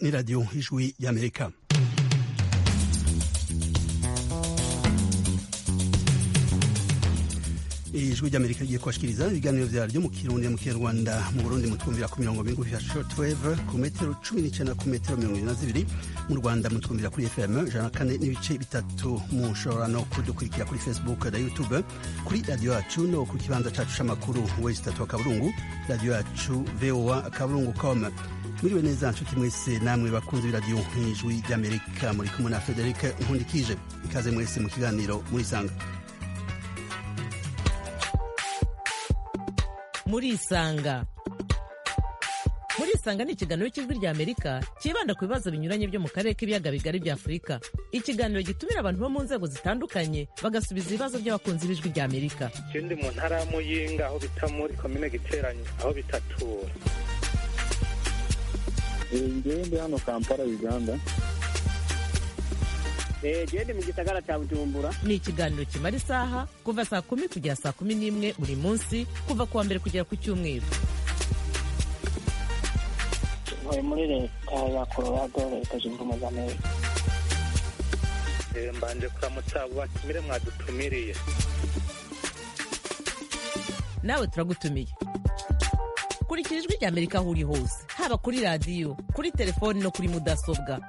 ni radiyo ijwi y'amerika ijwi ry'amerika rigiye kubashikiriza ibiganiro vyaryo mu kirundi mu kinyarwanda mu burundi mutwumvira ku mirongo migufi ya shortwave ku metero cumi n'icenda ku metero mirongo ibiri na zibiri mu rwanda mutwumvira kuri fm ijana na kane n'ibice bitatu mushobora no kudukurikira kuri facebook na youtube kuri radiyo yacu no ku kibanza cacu c'amakuru wesi tatu wa kaburungu radiyo yacu voa kaburungu com mwiriwe neza nshuti mwese namwe bakunzi b'iradiyo ijwi ry'amerika muri kumwe na frederic nkundikije ikaze mwese mu kiganiro murisanga murisanga murisanga ni ikiganiro cy'ijwi rya amerika cyibanda ku bibazo binyuranye byo mu karere k'ibiyaga bigari bya afurika ikiganiro gitumira abantu bo mu nzego zitandukanye bagasubiza ibibazo by'abakunzi b'ijwi rya amerika je ndi mu ntara ya muyinga aho bita muri komine giteranye aho bitatura ngewe ndi hano kampala uganda gende mu gisagara cya bujumbura ni ikiganiro kimara isaha kuva saa kumi kugera saa kumi n'imwe buri munsi kuva ku wa mbere kugera ku cyumweru ntuye muri leta ya colorado leta zunze ubumwe za amerika Eh, mbanje kuramutsa abo batumire mwadutumiriye nawe turagutumiye kurikira ijwi rya amerika aho uri hose haba kuri radiyo kuri telefoni no kuri mudasobwa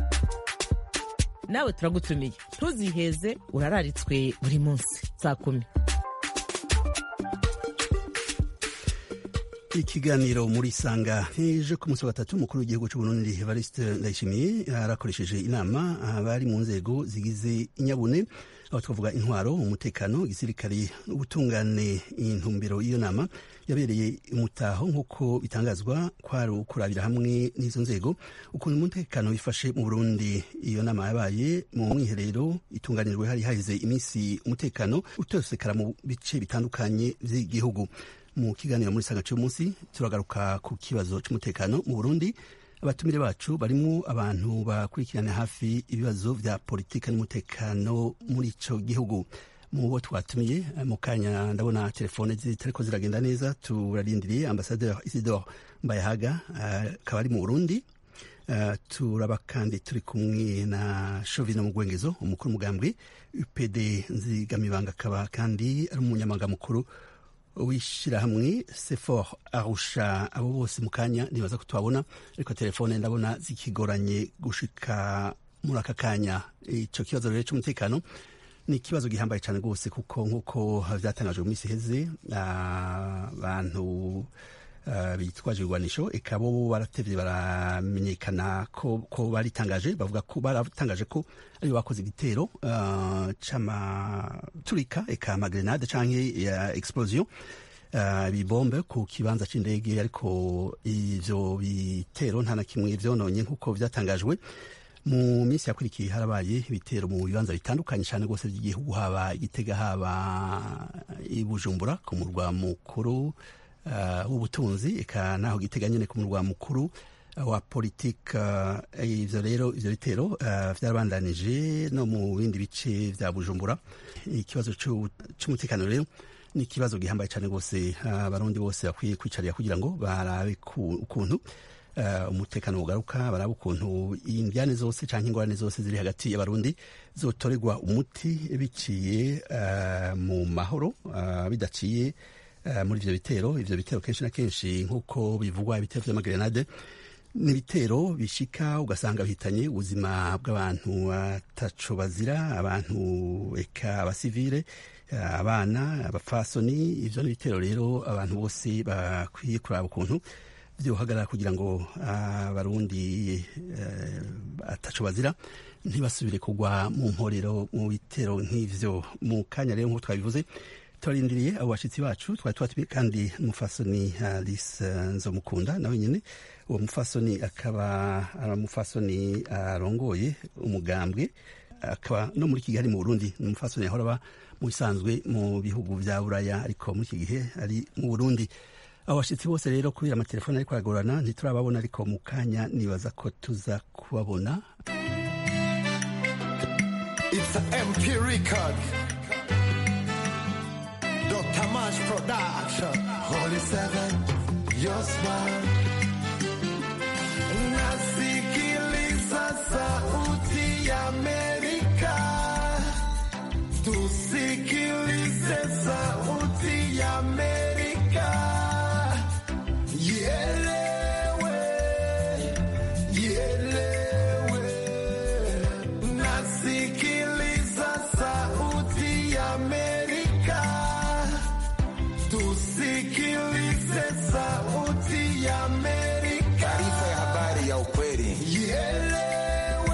nawe turagutumiye ntuziheze urararitswe buri munsi saa kumi ikiganiro muri sanga ejo ku munsi wa gatatu umukuru w'igihugu cy'uburundi evariste ndayishimiye arakoresheje inama abari mu nzego zigize inyabune aho twavuga intwaro umutekano igisirikare ubutungane intumbero y'iyo nama yabereye umutaho nk'uko bitangazwa kwari ukurabira hamwe n'izo nzego ukuntu umutekano wifashe mu burundi iyo nama yabaye mu mwiherero itunganijwe hari haheze iminsi umutekano utosekara mu bice bitandukanye by'igihugu mu kiganiro muri sanga cy'umunsi turagaruka ku kibazo cy'umutekano mu burundi abatumire bacu barimo abantu bakurikirana hafi ibibazo vya politika n'umutekano muri ico gihugu mu bo twatumiye mu kanya ndabona telefone zitariko ziragenda neza turarindiriye ambasaderi isidore mbayahaga akaba ari mu burundi Uh, turaba kandi turi kumwe na shovino mugwengezo umukuru umugambwe upd nzigamibanga akaba kandi ari umunyamabanga mukuru w'ishyirahamwe sefor arusha abo bose mu kanya nibaza ko tubabona ariko telefone ndabona zikigoranye gushika muri aka kanya icyo kibazo rero cy'umutekano ni ikibazo gihambaye cyane rwose kuko nk'uko byatangajwe mu minsi iheze abantu uh, bitwaje ibigwanisho eka bo baratevye baramenyekana ko, ko baritangaje bavuga ko baratangaje ko aribo bakoze igitero uh, c'amaturika eka amagrenade canke ya explosion ibibombe uh, ku kibanza c'indege ariko ivyo bitero nta na kimwe vyononye nk'uko vyatangajwe mu minsi yakurikiye harabaye ibitero mu bibanza bitandukanye cyane rwose by'igihugu haba igitega haba i bujumbura ku murwa mukuru uh, w'ubutunzi eka naho gitega nyene ku murwa mukuru uh, wa politike uh, ivyo rero ivyo bitero uh, vyarabandanije no mu bindi bice vya bujumbura ikibazo c'umutekano rero ni ikibazo gihambaye cyane rwose abarundi uh, bose bakwiye kwicarira kugira ngo barabe ukuntu uh, umutekano ugaruka barabe ukuntu indyane zose canke ingorane zose ziri hagati y'abarundi zotorerwa umuti biciye uh, mu mahoro uh, bidaciye uh, muri ivyo bitero ivyo bitero kenshi na kenshi nk'uko bivugwa ibitero vy'amagrenade ni ibitero bishika ugasanga bihitanye ubuzima bw'abantu bataco bazira abantu eka abasivile abana abafasoni ivyo ni ibitero rero abantu bose bakwiye kuraba ukuntu vyohagarara kugira ngo abarundi uh, ataco bazira ntibasubire kugwa mu mporero mu bitero nk'ivyo mu kanya rero nk'uko twabivuze turarindiriye abo bashitsi bacu twari twatumiye kandi umufasoni alice nzomukunda nawe nyene uwo mufasoni akaba ari umufasoni arongoye umugambwe akaba no muri kigali mu burundi ni umufasoni yahora aba mu bisanzwe mu bihugu vya buraya ariko muri iki gihe ari mu burundi abo bashitsi bose rero kubera amatelefoni ariko aragorana ntiturababona ariko mu kanya nibaza ko tuza kubabona It's an MP record. Dr. Mash Production. Holy Seven, your smile. Nasikia Amerika, tusikilize sauti ya Amerika. Taarifa ya habari ya ukweli. Ielewe,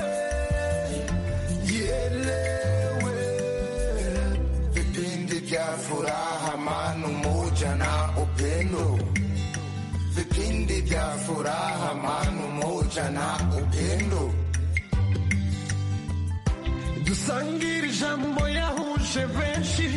ielewe. Vipindi vya furaha, amani, umoja na upendo. Vipindi vya furaha, amani, umoja na upendo. dusangire ijambo yahuje benshi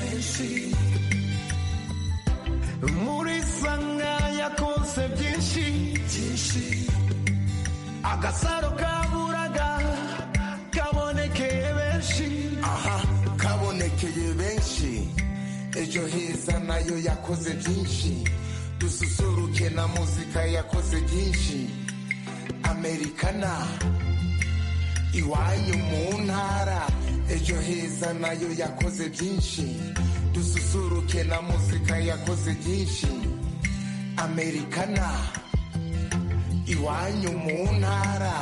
muri sanga yakonse byinshi byinshi agasaro kaburaga kabonekeye benshi aha kabonekeye benshi ejo heza nayo yakoze byinshi dususuruke na muzika yakoze byinshi amerikana iwanyu mu ntara ejo heza nayo yakoze byinshi dususuruke na muzika yakoze byinshi amerikana iwanyu mu ntara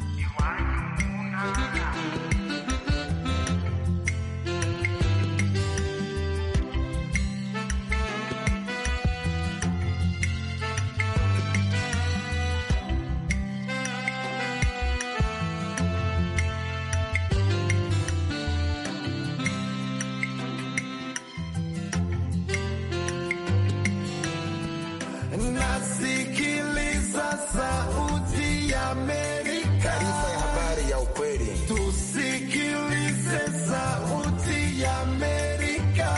nasikiliza sauti ya Amerika. Taarifa ya habari ya ukweli. Tusikilize sauti ya Amerika.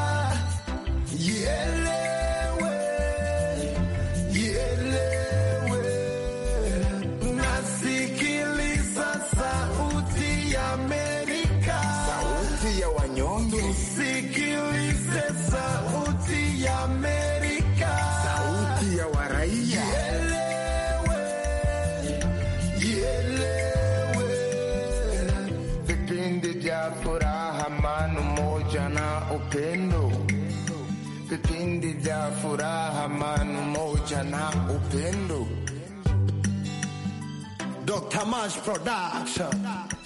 Ielewe, ielewe. Nasikiliza sauti ya Amerika. Sauti ya wanyonge. Tusikilize sauti ya Amerika. Sauti ya waraia. Vipindi vya furaha, amani, umoja na upendo. Vipindi vya furaha, amani, umoja na upendo. Dr. Mash Production.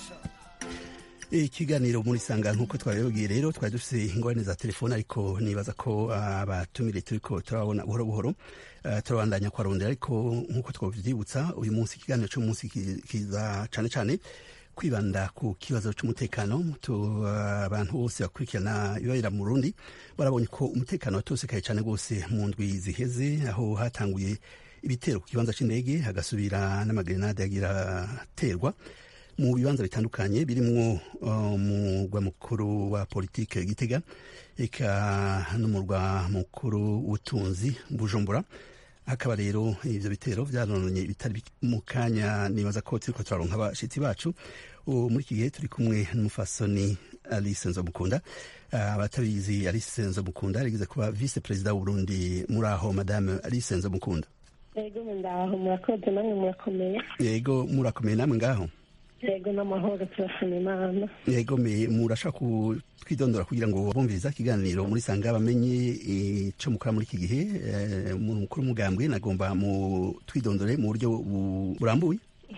ikiganiro muri sanga nk'uko twabibabwiye rero twari dufite ingorane za telefone ariko nibaza ko abatumire turiko turabona buhoro buhoro eh, turabandanya kubarondera ariko nk'uko twavyibutsa uyu munsi ikiganiro cy'umunsi ki- kiza cane cane kwibanda ku kibazo cy'umutekano tu- abantu bose bakurikirana ibibera mu Burundi barabonye ko umutekano watosekaye cyane rwose mu ndwi ziheze aho hatanguye ibitero ku kibanza c'indege hagasubira n'amagrenade yagira aterwa mu bibanza bitandukanye birimwo uh, umurwa mukuru wa politike Gitega eka n'umurwa mukuru w'ubutunzi Bujumbura hakaba rero ivyo bitero vyarononye bitari bike. mu kanya nibaza ko turiko turaronka abashitsi bacu ubu muri iki gihe turi kumwe n'umufasoni Alice Nzomukunda Ah, abatabizi Alice Nzomukunda yarigeze kuba vice perezida w'Uburundi muri aho madame Alice Nzomukunda yego ndaho murakoze namwe murakomeye yego murakomeye namwe ngaho yego n'amahoro turashima imana yego me murashaka twidondora kugira ngo bumviriza ikiganiro muri sanga bamenye ico mukora muri iki gihe eh, umuntu mukuru w'umugambwe nagomba mu twidondore mu buryo bu- burambuye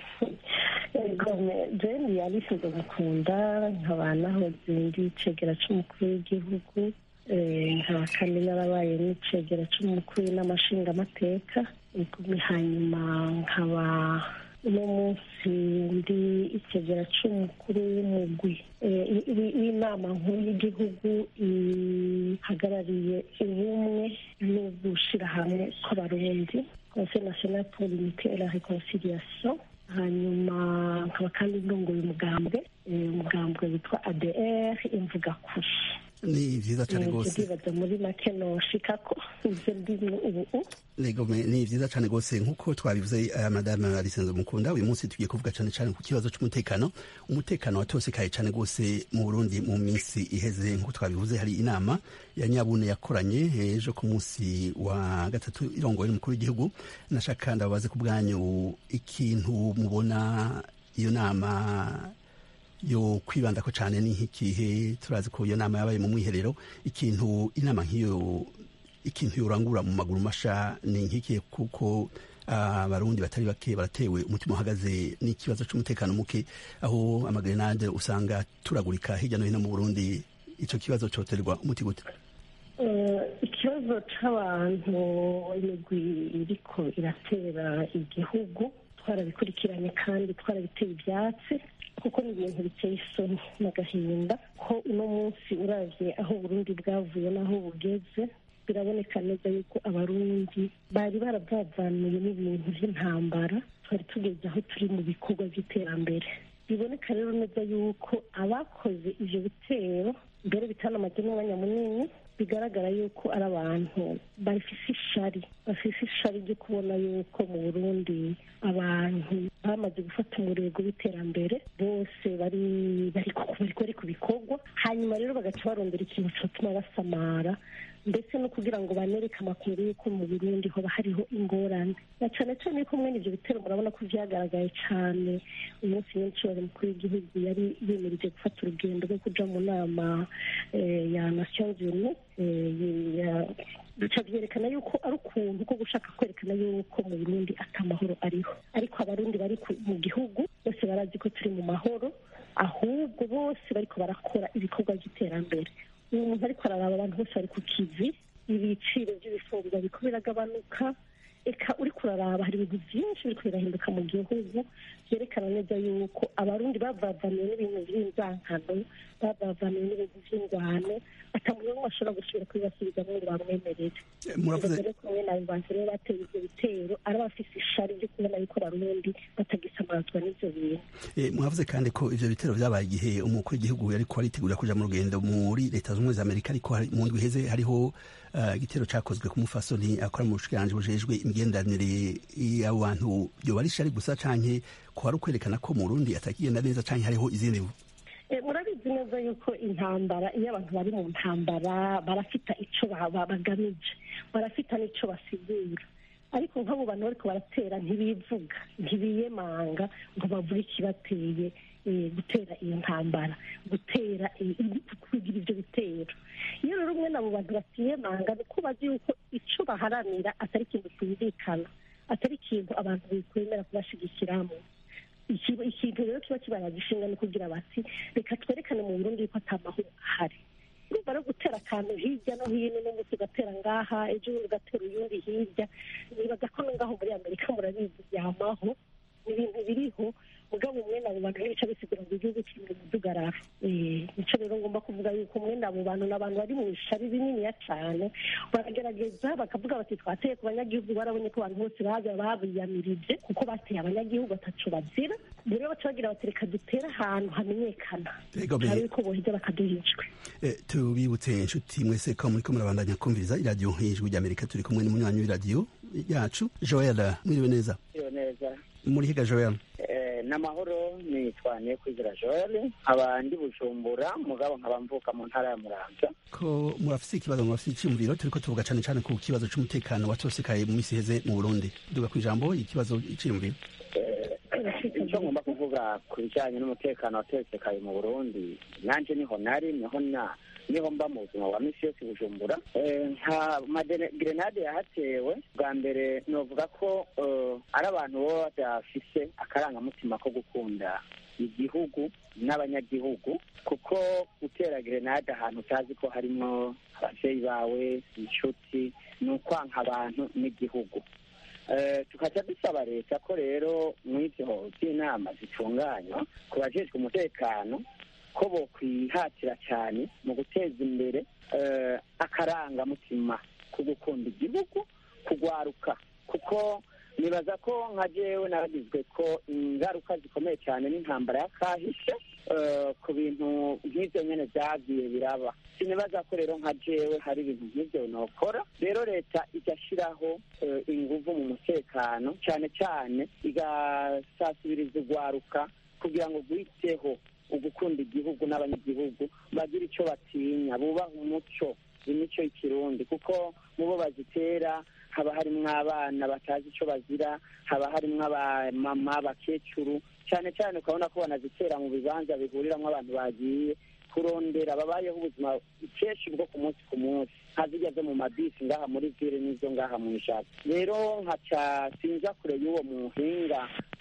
yego jeni yabisize gukunda nkaba nahoze ndi icegera c'umukuru w'igihugu eh, nkaba kandi narabaye n'icegera c'umukuru n'amashingamateka igumi hanyuma nkaba uno munsi ndi icegera c'umukuru w'umugwi eh, i- i- w'inama nkuru y'igihugu ihagarariye ubumwe no gushira hamwe kw'abarundi conseil national pour l'unité et la réconciliation hanyuma nkaba kandi ndongoye umugambwe eh, umugambwe witwa adr imvuga kuri ni vyiza cane rwose ndibaza muri make noshikako ivyo ndimo ubu Lego me- ni vyiza cane rwose nk'uko twabivuze uh, madame Alisenzo Mukunda uyu munsi tugiye kuvuga cane cane ku kibazo c'umutekano umutekano watosekaye cane rwose mu Burundi mu minsi iheze nk'uko twabivuze hari inama ya nyabune yakoranye ejo ku munsi wa gatatu irongoye n'umukuru w'igihugu nashaka ndababaze ku bwanyu ikintu mubona iyo nama yo kwibandako cane ni nk'ikihe turazi ko iyo nama yabaye mu mwiherero ikintu inama nk'iyo ikintu yorangura mu maguru masha ni nk'ikihe kuko abarundi batari bake baratewe umutima uhagaze n'ikibazo c'umutekano muke aho amagrenade usanga turagurika hirya no hino mu burundi ico kibazo coterwa umuti gute ikibazo c'abantu imigwi iriko iratera igihugu twarabikurikiranye kandi twarabiteye ibyatsi kuko ni ibintu biteye isoni n'agahinda ko uno munsi uravye aho burundi bwavuye n'aho bugeze biraboneka neza yuko abarundi bari baravavanuye n'ibintu by'intambara twari tugeze aho turi mu bikorwa by'iterambere biboneka rero neza yuko abakoze ivyo bitero mbere bitanamaze n'umwanya munini bigaragara yuko ari abantu bafise ishari bafise ishari ryo kubona yuko mu burundi abantu bamaze gufata umurego w'iterambere bose bari bari ku bikorwa hanyuma rero bagaca barondera ikintu cyatuma basamara ndetse no kugira ngo banereke amakuru y'uko mu burundi hoba hariho ingorane na cyane cyane yuko mwene ibyo bitero murabona ko byagaragaye cyane umunsi w'inshuro mukuru w'igihugu yari yemereje gufata urugendo rwo kuja mu nama ya nations unies bica byerekana yuko ari ukuntu ko gushaka kwerekana yuko mu burundi atamahoro ariho ariko abarundi bari mu gihugu bose barazi ko turi mu mahoro ahubwo bose bariko barakora ibikorwa by'iterambere uyu muntu ariko araraba abantu bose bari ku kivi ibiciro by'ibifungurwa biriko biragabanuka eka uri kuraraba hari ibintu byinshi biriko birahinduka mu gihugu byerekana neza yuko abarundi bavavaniwe n'ibintu by'inzankano bavavaniwe n'ibintu by'ingwano atamuntu n'umwe ashobora gusubira kubibasubizamo ngo bamwemerere muravuze rero kumwe na bantu rero bateye ivyo bitero ari abafise ishari ryo kubona yuko abarundi batagisamazwa n'ivyo bintu Eh, mwavuze kandi ko ivyo bitero vyabaye igihe umukuru w'igihugu yariko aritegura kuja mu rugendo muri leta zunze ubumwe za amerika ariko hari- mu ndwi iheze hariho eh, igitero cakozwe ku mufasoni akora mu bushikiranganji bujejwe imigenderanire y'abo bantu vyoba ari ishari gusa canke ko hari ukwerekana ko mu burundi atakigenda neza canke hariho izindi mvu Eh, murabizi neza yuko intambara iyo abantu bari mu ntambara barafita ico ba- ba- bagamije barafita n'ico basigura ariko nk'abo bantu bariko baratera ntibivuga ntibiyemanga ngo bavuge ikibateye eh, gutera iyo ntambara gutera eh, kugira ivyo bitero iyo rero umwe n'abo bantu batiyemanga ni uko bazi yuko ico baharanira atari ikintu cyumvikana atari ikintu abantu bikwemera kubashigikiramo ikiba ikintu rero kiba kibaraza ishinga ni kugira bati reka twerekane mu burundi yuko ata mahoro ahari urumva no gutera akantu hirya no hino n'umunsi ugatera ngaha ejo bundi ugatera uyundi hirya nibaza ko no ngaho muri amerika murabizi byamaho ni ibintu biriho mugabo umwene abo bantu n'ibice bisigura ngo igihugu kiri mu mudugararo Eh, nico rero ngomba kuvuga yuko umwene abo bantu ni abantu bari mu ishari rininiya cane baragerageza bakavuga bati twateye ku banyagihugu barabonye ko abantu bose baza babiyamirije kuko bateye abanyagihugu ataco bazira rero baca bagira bati reka dutere ahantu hamenyekana Ego, be- hari yuko boheza bakaduhijwe Eh, tubibutse inshuti mwese ko muriko murabandanya kumviriza iradiyo y'ijwi ry'amerika turi kumwe n'umunywanyi w'iradiyo yacu joel mwiriwe neza iyo neza muri higa joel Eh, n'amahoro nitwanye kwizera joel nkaba ndi bujumbura mugabo nkaba mvuka mu ntara ya muramvya ko murafise ikibazo murafise iciyumviro turiko tuvuga cane cane ku kibazo c'umutekano watosekaye mu misi iheze mu burundi duga kw'ijambo ikibazo iciyumviro icyo ngomba kuvuga ku bijyanye n'umutekano watekekaye mu burundi nanjye niho nari niho na niho mba mu buzima bwa misi yose i bujumbura Eh, nka magerenade yahatewe bwa mbere novuga ko eh, ari abantu baba badafise akarangamutima ko gukunda igihugu n'abanyagihugu kuko gutera gerenade ahantu utazi ko harimo abavyeyi bawe inshuti ni ukwanka abantu n'igihugu Eh, tukaca dusaba leta ko rero mw'ivyo vy'inama zitunganywa ku bajejwe umutekano ko bokwihatira cyane mu guteza imbere eh, akarangamutima ko gukunda igihugu kugwaruka kuko nibaza ko nka jewe naragizwe ko ingaruka zikomeye cyane n'intambara ya kahishe eh, ku bintu nk'ivyo nyene vyagiye biraba sinibaza ko rero nka jewe hari ibintu nk'ivyo nokora rero leta igashiraho eh, inguvu mu mutekano cyane cyane igasasibiriza ugwaruka kugira ngo gwiteho ugukunda igihugu n'abanyagihugu bagira ico batinya bubaha umuco imico y'ikirundi kuko mu bo bazitera haba harimwo abana batazi ico bazira haba harimwo abamama abakecuru cyane cyane ukabona ko banazitera mu bibanza bihuriramwo abantu bagiye kurondera babayeho ubuzima kenshi bwo ku munsi ku munsi nka zirya zo mu mabisi ngaha muri vire n'izo ngaha mu ishati rero nkaca sinja kure y'uwo muhinga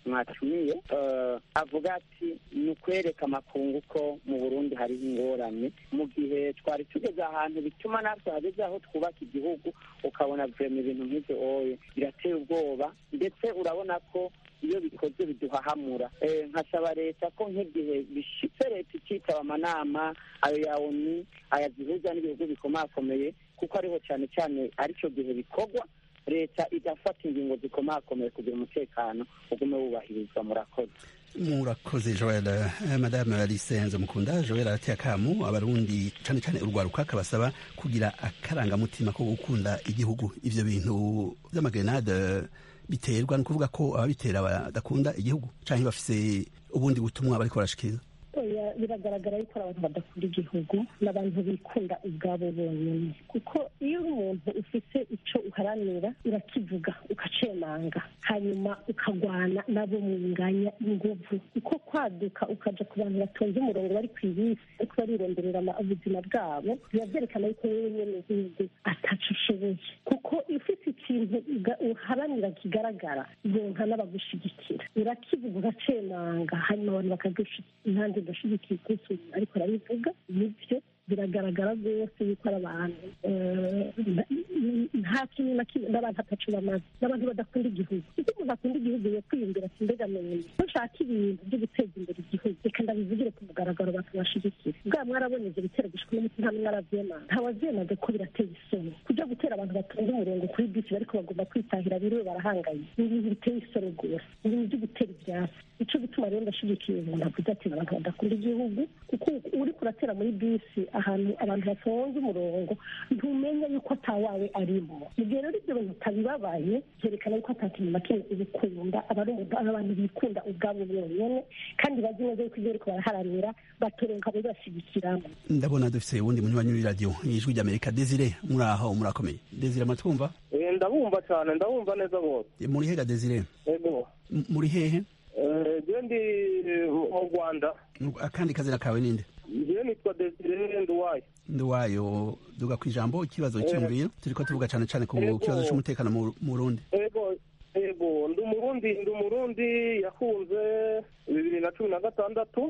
mwatumiye eh, avuga ati ni ukwereka amakungu ko mu burundi hariho ingorane mu gihe twari tugeze ahantu bituma natwe hageze aho twubaka igihugu ukabona vema ibintu nk'ibyo oye birateye ubwoba ndetse urabona ko iyo bikoze biduhahamura Eh, nkasaba leta ko nk'igihe bishitse leta ikitaba amanama ayo ya oni aya zihuza n'ibihugu bikomakomeye kuko ariho cyane cyane aricyo gihe bikorwa leta igafata ingingo zikomakomeye kugira umutekano ugume wubahirizwa murakoze murakoze joel Eh, madame alice nzomukunda joel arateye akamu abarundi cane cane urwaruka akabasaba kugira akarangamutima ko gukunda igihugu ivyo bintu vy'amagrenade biterwa ni ukuvuga ko ababitera badakunda igihugu canke bafise ubundi butumwa bariko barashikiriza oya biragaragara yuko ari abantu badakunda igihugu n'abantu bikunda ubwabo bonyine kuko iyo uri umuntu ufite icyo uharanira urakivuga ukacemanga hanyuma ukagwana nabo mwinganya inguvu uko kwaduka ukaja ku bantu batonze umurongo bari ku ibisi ariko barironderera ama- ubuzima bwabo biba byerekana yuko wowe nyene nk'igihugu ataco ushoboye kuko iyo ufite ikintu uga- uharanira kigaragara yonka n'abagushigikira urakivuga ugacemanga hanyuma abantu bakagushigikira impande udashigikiye gusa ariko arabivuga nibyo biragaragara rwose yuko ari abantu eh, nta- nta kintu na kimwe n'abantu atacu bamaze n'abantu badakunda igihugu iyo umuntu akunda igihugu yo kwiyumvira ati mbega muntu ko nshaka ibintu byo guteza imbere igihugu reka ndabivugire ku mugaragaro abantu bashigikira bwa mwarabonye ibyo bitero gushika n'umuti nta mwaravyemanga ntawavyemaga ko birateye isoni kuja gutera abantu batonze umurongo kuri bisi bariko bagomba kwitahira biriwe barahangaye ni ibintu biteye isoni rwose ni ibintu byo gutera ivyatsi nico gituma rero ndashigikiye umuntu avuze ati abantu badakunda igihugu kuko uriko uratera muri bisi ahantu abantu batonze umurongo ntumenya yuko atawawe arimo mu gihe rero ibyo bintu utabibabaye byerekana yuko ata kintu na kimwe ubikunda aba ari umuntu- ari abantu bikunda ubwabo bonyene kandi bazi neza yuko ibyo bariko baraharanira batoronka babibashigikiramo ndabona dufise uwundi munywanyi w'iradiyo ijwi ry'amerika desire muri aho murakomeye desire amatwumva Eh, ndabumva cyane ndabumva neza bose muri hega desire ego M- muri hehe Eh, je ndi eh, mu rwanda akandi kazina kawe ninde je nitwa desire nduwayo nduwayo duga ku ijambo ikibazo cyumviro turiko tuvuga cane cane ku Ego. kibazo c'umutekano mu mu Burundi ego ego ndi umurundi ndi umurundi yakunze bibiri na cumi na gatandatu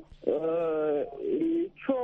Eh, ico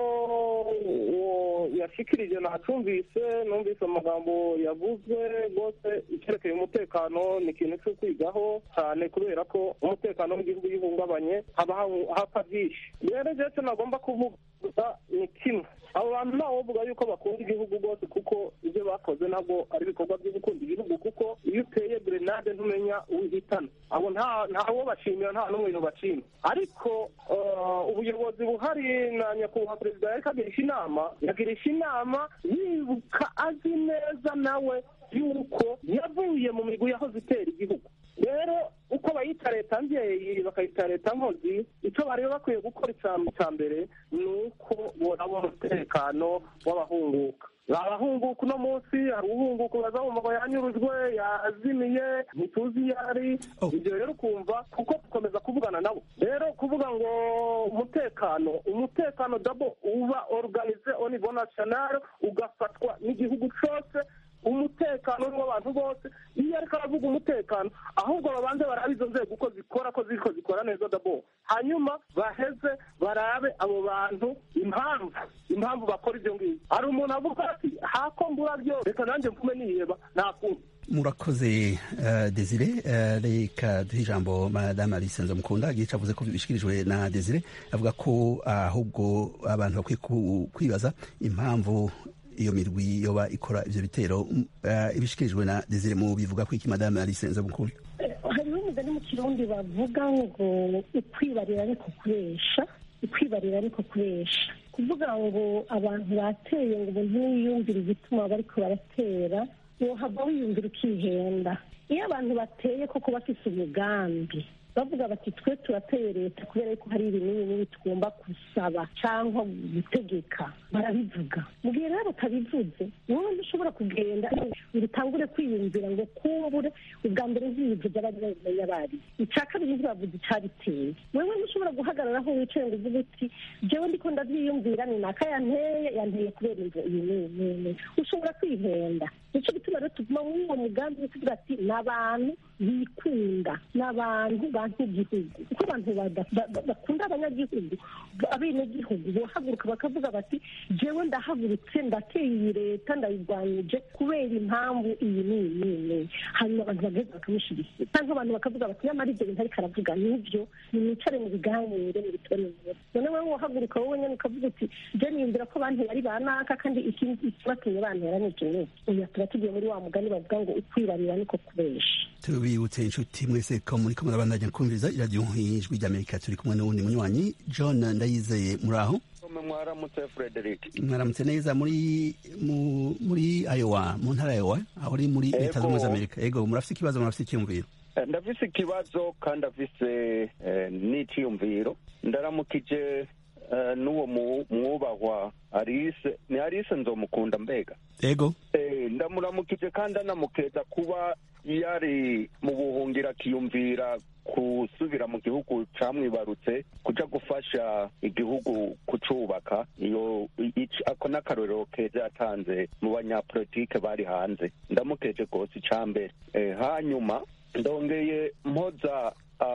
uwo yashikirije nacumvise numvise amagambo yavuzwe rwose icyerekeye umutekano ni ikintu cyo kwigaho cyane kubera ko umutekano w'igihugu iyo uhungabanye haba hahu- hapfa byinshi rero jewe icyo nagomba kuvuga ni kimwe abo bantu ntawe bavuga yuko bakunda igihugu rwose kuko ibyo bakoze ntabwo ari ibikorwa byo gukunda igihugu kuko iyo uteye grenade ntumenya uwihitana abo nta ntawo bashimira nta n'umwe bashima ariko eh, ubuyobozi buhari na nyakubahwa perezida yariko agirisha inama yagirisha inama yibuka azi neza nawe yuko yavuye mu migwi yahoze itera igihugu rero uko bayita leta mbyeyi bakayita leta nkozi icyo bari bakwiye gukora icya- icya mbere ni uko boraba umutekano w'abahunguka abahunguka uno munsi hari uhunguka uraza wumva ngo yanyurujwe yazimiye ntituzi iyo ari Oh. ibyo rero ukumva kuko dukomeza kuvugana nabo rero kuvuga ngo umutekano umutekano dabo uba organize au niveau national ugafatwa n'igihugu cyose umutekano w'abantu bose iyo ariko aravuga umutekano ahubwo babanze barabe izo nzego uko zikora ko ziriko zikora neza dabo hanyuma baheze barabe abo bantu impamvu impamvu bakora ibyo ngibyo hari umuntu avuga ati hako mbura byo reka nanjye mvume niheba nta kundi murakoze uh, desire uh, reka duhe ijambo madame alice nzomukunda igihe cavuze ko bishikirijwe na desire avuga ko ahubwo abantu bakwiye ku- kwibaza impamvu iyo mirwi yoba ikora ivyo bitero uh, ibishikirijwe na desire mu bivuga ko iki madame alice nzomukunda hariho umugani mu kirundi bavuga ngo ukwibarira ariko kubesha ukwibarira ariko kubesha kuvuga ngo abantu bateye ngo umuntu ntiyiyumvire igituma bariko baratera wohava wiyumvira ukihenda iyo abantu bateye koko bafise umugambi bavuga bati twe turateye leta kubera yuko hari ibintu n'ibi tugomba gusaba cyangwa gutegeka barabivuga mu gihe rero batabivuze wowe ntushobora kugenda ngo utangure kwiyumvira ngo kumbure ubwa mbere ntibivuze abari babimenya bari icya kabiri ntibavuze icyabiteye wewe ntushobora guhagarara aho wicaye ngo uvuge uti jewe ndiko ndabyiyumvira ni naka yanteye yanteye kubera inzu iyi n'iyi n'iyi ushobora kwihenda nicyo gituma rero tuguma muri uwo mugambi wo kuvuga ati ni abantu bikunda ni abantu bantu igihugu kuko abantu bakunda abanyagihugu abenegihugu bohaguruka bakavuga bati jewe ndahagurutse ndateye iyi leta ndayirwanyije kubera impamvu iyi n'iyi n'iyi hanyuma abantu bagaheza bakamushyigikira cyangwa abantu bakavuga bati nyamara ibyo bintu ariko aravuga nibyo nimwicare mu biganire mu bitore imbere none wowe wahaguruka wowe nyine ukavuga uti je niyumvira ko abantu bari banaka kandi ikibatumye bantera ni iki n'iki uyu tuba tugiye muri wa mugani bavuga ngo ukwibarira niko kubesha tubibutse inshuti mwese ko muri ko murabandanya kumviriza iradiyo ijwi ry'amerika turi kumwe n'uwundi munywanyi john ndayizeye muri aho mwaramutse frederic mwaramutse neza muri muri ayowa mu ntara ayowa aho uri muri leta zunze amerika ego murafite ikibazo murafite icyiyumviro ndafise ikibazo kandi afise n'iciyumviro ndaramukije n'uwo mwubahwa arise ni arise nzomukunda mbega ego ndamuramukije kandi anamukeza kuba yari mu buhungira akiyumvira gusubira mu gihugu camwibarutse kuja gufasha igihugu kucubaka iyo ako n'akarorero keza yatanze mu banyapolitike bari hanze ndamukeje rwose icambere hanyuma ndongeye mpoza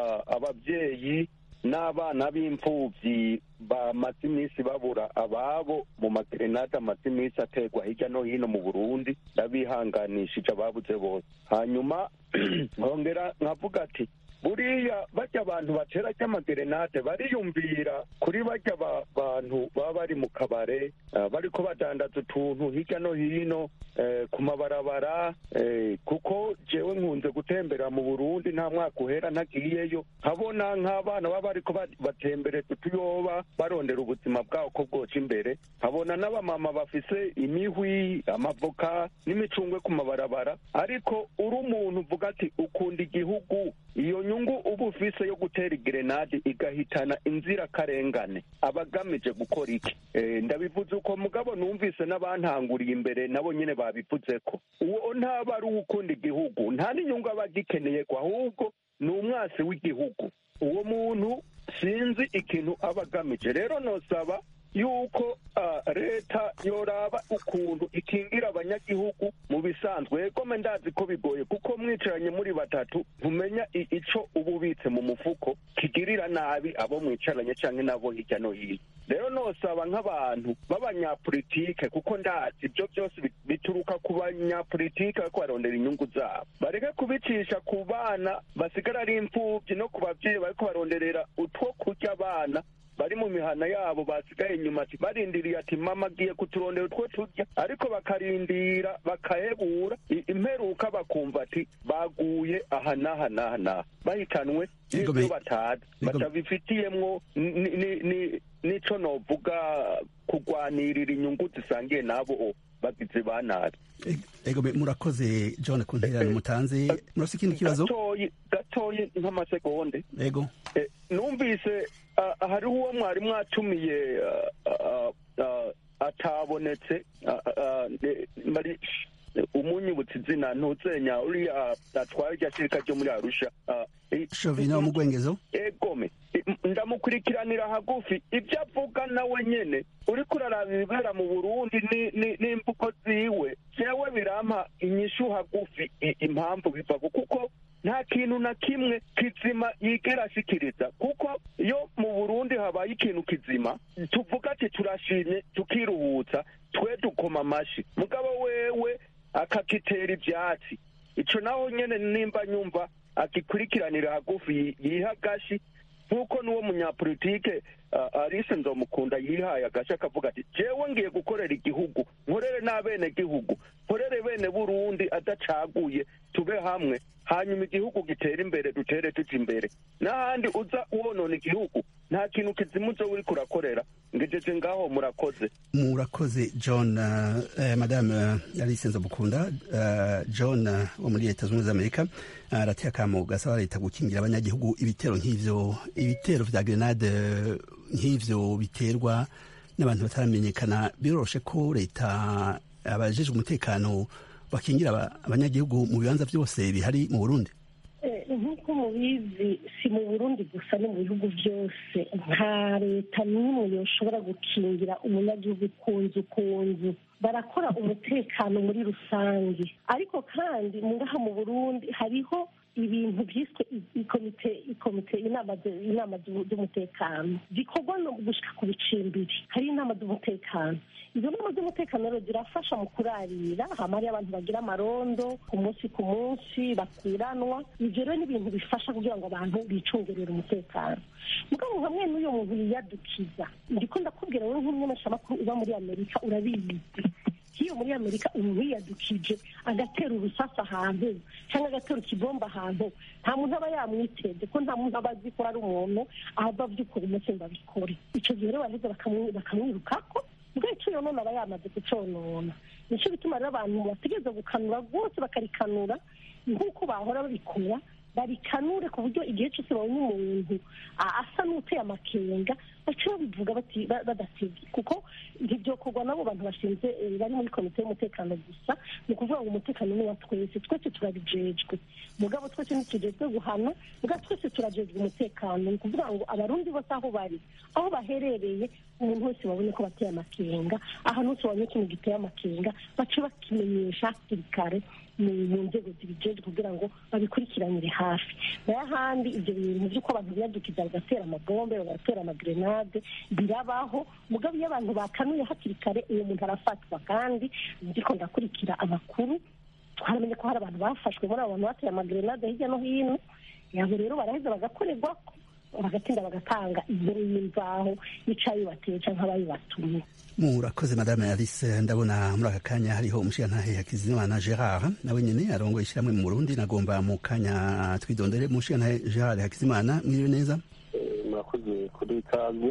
ababyeyi n'abana b'imfuvyi bamaze iminsi babura ababo mu magerenade amaze iminsi ategwa hirya no hino mu burundi ndabihanganishije ababuze bose hanyuma nkongera nkavuga ati buriya bajya abantu batera ry'amagerenade bariyumvira kuri bajya bantu baba bari mu kabare bariko badandaza utuntu hirya no hino ku mabarabara kuko jewe nkunze gutembera mu burundi nta mwaka uhera ntagiyeyo nkabona nk'abana baba bariko batembereza utuyoba barondera ubuzima bwabo ko bwoca imbere nkabona n'abamama bafise imihwi amavoka n'imicungwe ku mabarabara ariko uri umuntu uvuga ati ukunda igihugu iyo nyungu uba ufise yo gutera igerenade igahitana inzirakarengane aba agamije gukora iki ndabivuze uko mugabo numvise n'abantanguriye imbere nabo nyine babivuze ko uwo ntaba ari uwukunda igihugu nta n'inyungu aba agikeneye ko ahubwo ni umwasi w'igihugu uwo muntu sinzi ikintu aba agamije rero nosaba yuko leta yoraba ukuntu ikingira abanyagihugu mu bisanzwe egome ndazi ko bigoye kuko mwicaranye muri batatu ntumenya ico uba ubitse mu mufuko kigirira nabi abo mwicaranye canke nabo hirya no hino rero nosaba nk'abantu b'abanyapolitike kuko ndazi ibyo byose bituruka ku banyapolitike bariko barondera inyungu zabo bareke kubicisha ku bana basigara ari imfuvyi no ku bavyeyi bariko baronderera utwo kurya abana bari mu mihana yabo basigaye inyuma ati barindiriye ati mama agiye kuturondera utwo turya ariko bakarindira bakahebura imperuka bakumva ati baguye aha n'aha n'aha n'aha bahitanwe n'ibyo batazi batabifitiyemwo n'ico novuga kugwanirira inyungu zisangiye n'abo bagizi ba nabi ego murakoze john ku ntererano mutanze murafite ikindi kibazo gatoyi nk'amasegonde ego numvise hariho uwo mwari mwatumiye atabonetse umunyibutsa izina ntuzenya uriya atwara irya shirika ryo muri arusha shovina w'umugwengezo egome ndamukurikiranira hagufi ibyo avuga nawe nyene uriko uraraba ibibera mu burundi n'imvugo ziwe jewe birampa inyishu hagufi impamvu bivako kuko nta kintu na kimwe kizima yigera ashikiriza kuko iyo mu burundi habaye ikintu kizima tuvuga ati turashimye tukiruhutsa twe dukoma amashi mugabo wewe akakitera ivyatsi ico naho nyene nimba nyumva akikurikiranira hagufi yiha agashi nk'uko n'uwo munyapolitike arise nzomukunda yihaye agashi akavuga ati jewe ngiye gukorera igihugu nkorere n'abene gihugu nkorere bene burundi adacaguye tube hamwe hanyuma igihugu gitera imbere dutere tuja imbere n'ahandi uza wonona igihugu nta kintu kizima uzo uriko urakorera ngejeje ngaho murakoze murakoze john uh, madame alice nzomukunda uh, john uh, wo muri leta zunze z'amerika arateye uh, akamo gasaba leta gukingira abanyagihugu ibitero nk'ivyo ibitero vya grenade nk'ivyo biterwa n'abantu bataramenyekana biroroshe ko leta abajejwe umutekano bakingira abanyagihugu mu bibanza byose bihari mu burundi nk'uko mubizi si mu burundi gusa no mu bihugu byose nta leta n'imwe yoshobora gukingira umunyagihugu ku nzu ku nzu barakora umutekano muri rusange ariko kandi ngaha mu burundi hariho ibintu byiswe ikomite ikomite inama inama z'umutekano zikorwa no gushika ku bicimbiri hari inama z'umutekano izo nama z'umutekano rero zirafasha mu kurarira hama hariyo abantu bagira amarondo ku munsi ku munsi bakuranwa ivyo rero ni ibintu bifasha kugira ngo abantu bicungerere umutekano mugabo hamwe n'uyo muntu yiyadukiza ndiko ndakubwira wowe nk'umumenyeshamakuru uba muri amerika urabizi hiyo muri amerika umuntu yiyadukije agatera urusasa ahantu cyangwa agatera ikibomba ahantu nta muntu aba yamwiteze ko nta muntu aba azi ko ari umuntu ava by'ukuri umunsi ngo abikore icyo gihe rero baheze bakamwirukako ubwo icyo yonona aba yamaze kuconona nicyo bituma rero abantu bategereza gukanura rwose bakarikanura nk'uko bahora babikora barikanure ku buryo igihe cyose babonye umuntu asa n'uteye amakenga baca babivuga badatebye kuko ntibyokorwa n'abo bantu bashinze bari muri komite y'umutekano gusa ni ukuvuga ngo umutekano ni wa twese twese turabijejwe mugabo twese ntitujejwe guhana mugabo twese turajejwe umutekano ni ukuvuga ngo abarundi bose aho bari aho baherereye umuntu wese babonye ko bateye amakenga ahantu hose babonye ikintu giteye amakenga bace bakimenyesha hakiri kare mu nzego zibijejwe kugira ngo babikurikiranire hafi nayo ahandi ibyo bintu by'uko abantu biyadukiza bagatera amabombe bagatera amagrenade birabaho mugabo iyo abantu bakanuye hakiri kare uwo muntu arafatwa kandi ndiko ndakurikira amakuru twaramenye ko hari abantu bafashwe muri abo bantu bateye amagrenade hirya no hino yabo rero baraheza bagakorerwa bagatinda bagatanga inkuru y'imvaho y'icayi bateye canke abayibatumye murakoze madame alice ndabona muri aka kanya hariho umushigantahe hakizimana gerard nawe nyene arongoye ishyirahamwe mu burundi nagomba mu kanya twidondere umushigantahe gerard hakizimana mwiriwe neza murakoze kuri ikaze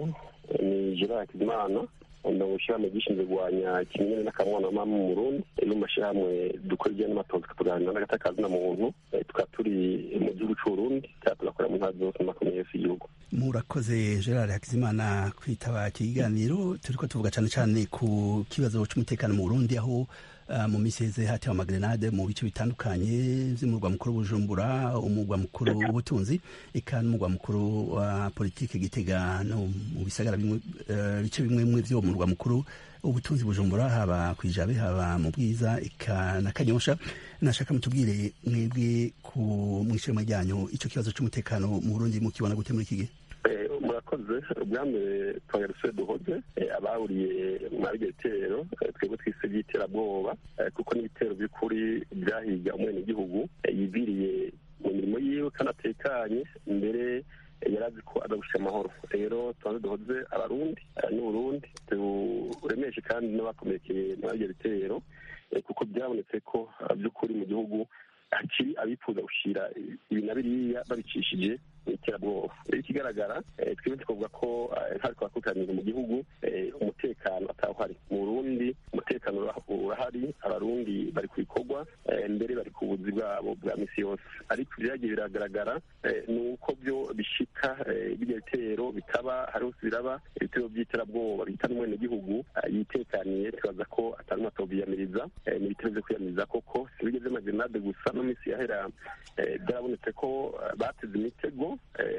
ni gerard hakizimana ndongo ishyirahamwe gishinzwe kurwanya kimenyane n'akamwana mama mu burundi no mu mashyirahamwe dukora ibijyanye n'amatozi tukaganira n'agatakazi na muntu tukaba turi mu gihugu c'uburundi kandi tugakora mu ntara zose makomeye yose y'igihugu murakoze gerard hakizimana kwitaba iki kiganiro turiko tuvuga cane cane ku kibazo c'umutekano mu burundi aho uh, mu misi heze hatewe amagrenade mu bice bitandukanye vy'umurwa mukuru bujumbura umurwa mukuru w'ubutunzi eka n'umurwa mukuru wa politike gitega no mu bisagara bimwe uh, bice bimwe bimwe vyo murwa mukuru ubutunzi bujumbura haba kwijabe haba mu bwiza eka na kanyosha nashaka mutubwire mwebwe ku mwishema ryanyu ico kibazo c'umutekano mu burundi mukibona gute muri iki gihe murakoze ubwa mbere twagarutse duhoze abahuriye muri ibyo bitero twebwe twise by'iterabwoba kuko n'ibitero by'ukuri byahiga umwenegihugu yibiriye mu mirimo yiwe kandi atekanye mbere yari azi ko aza gushyira amahoro rero tubanze duhoze abarundi n'uburundi turemeshe kandi n'abakomerekeye muri ibyo bitero kuko byabonetse ko by'ukuri mu gihugu hakiri abifuza gushyira ibi na biriya babicishije mu iterabwoba rero ikigaragara twebwe tukavuga ko ntari twakutanira mu gihugu umutekano atawuhari mu burundi umutekano urahari abarundi bari ku bikorwa mbere bari ku buzi bwabo bwa misi yose ariko ibyagiye biragaragara ni uko byo bishika bijya bitero bitaba hari hose biraba ibitero by'iterabwoba bihita n'umwenegihugu yitekaniye tubaza ko atari umwatobiyamiriza ni ibitero byo kwiyamiriza koko si bigeze amagenade gusa no minsi yahera byarabonetse ko bateze imitego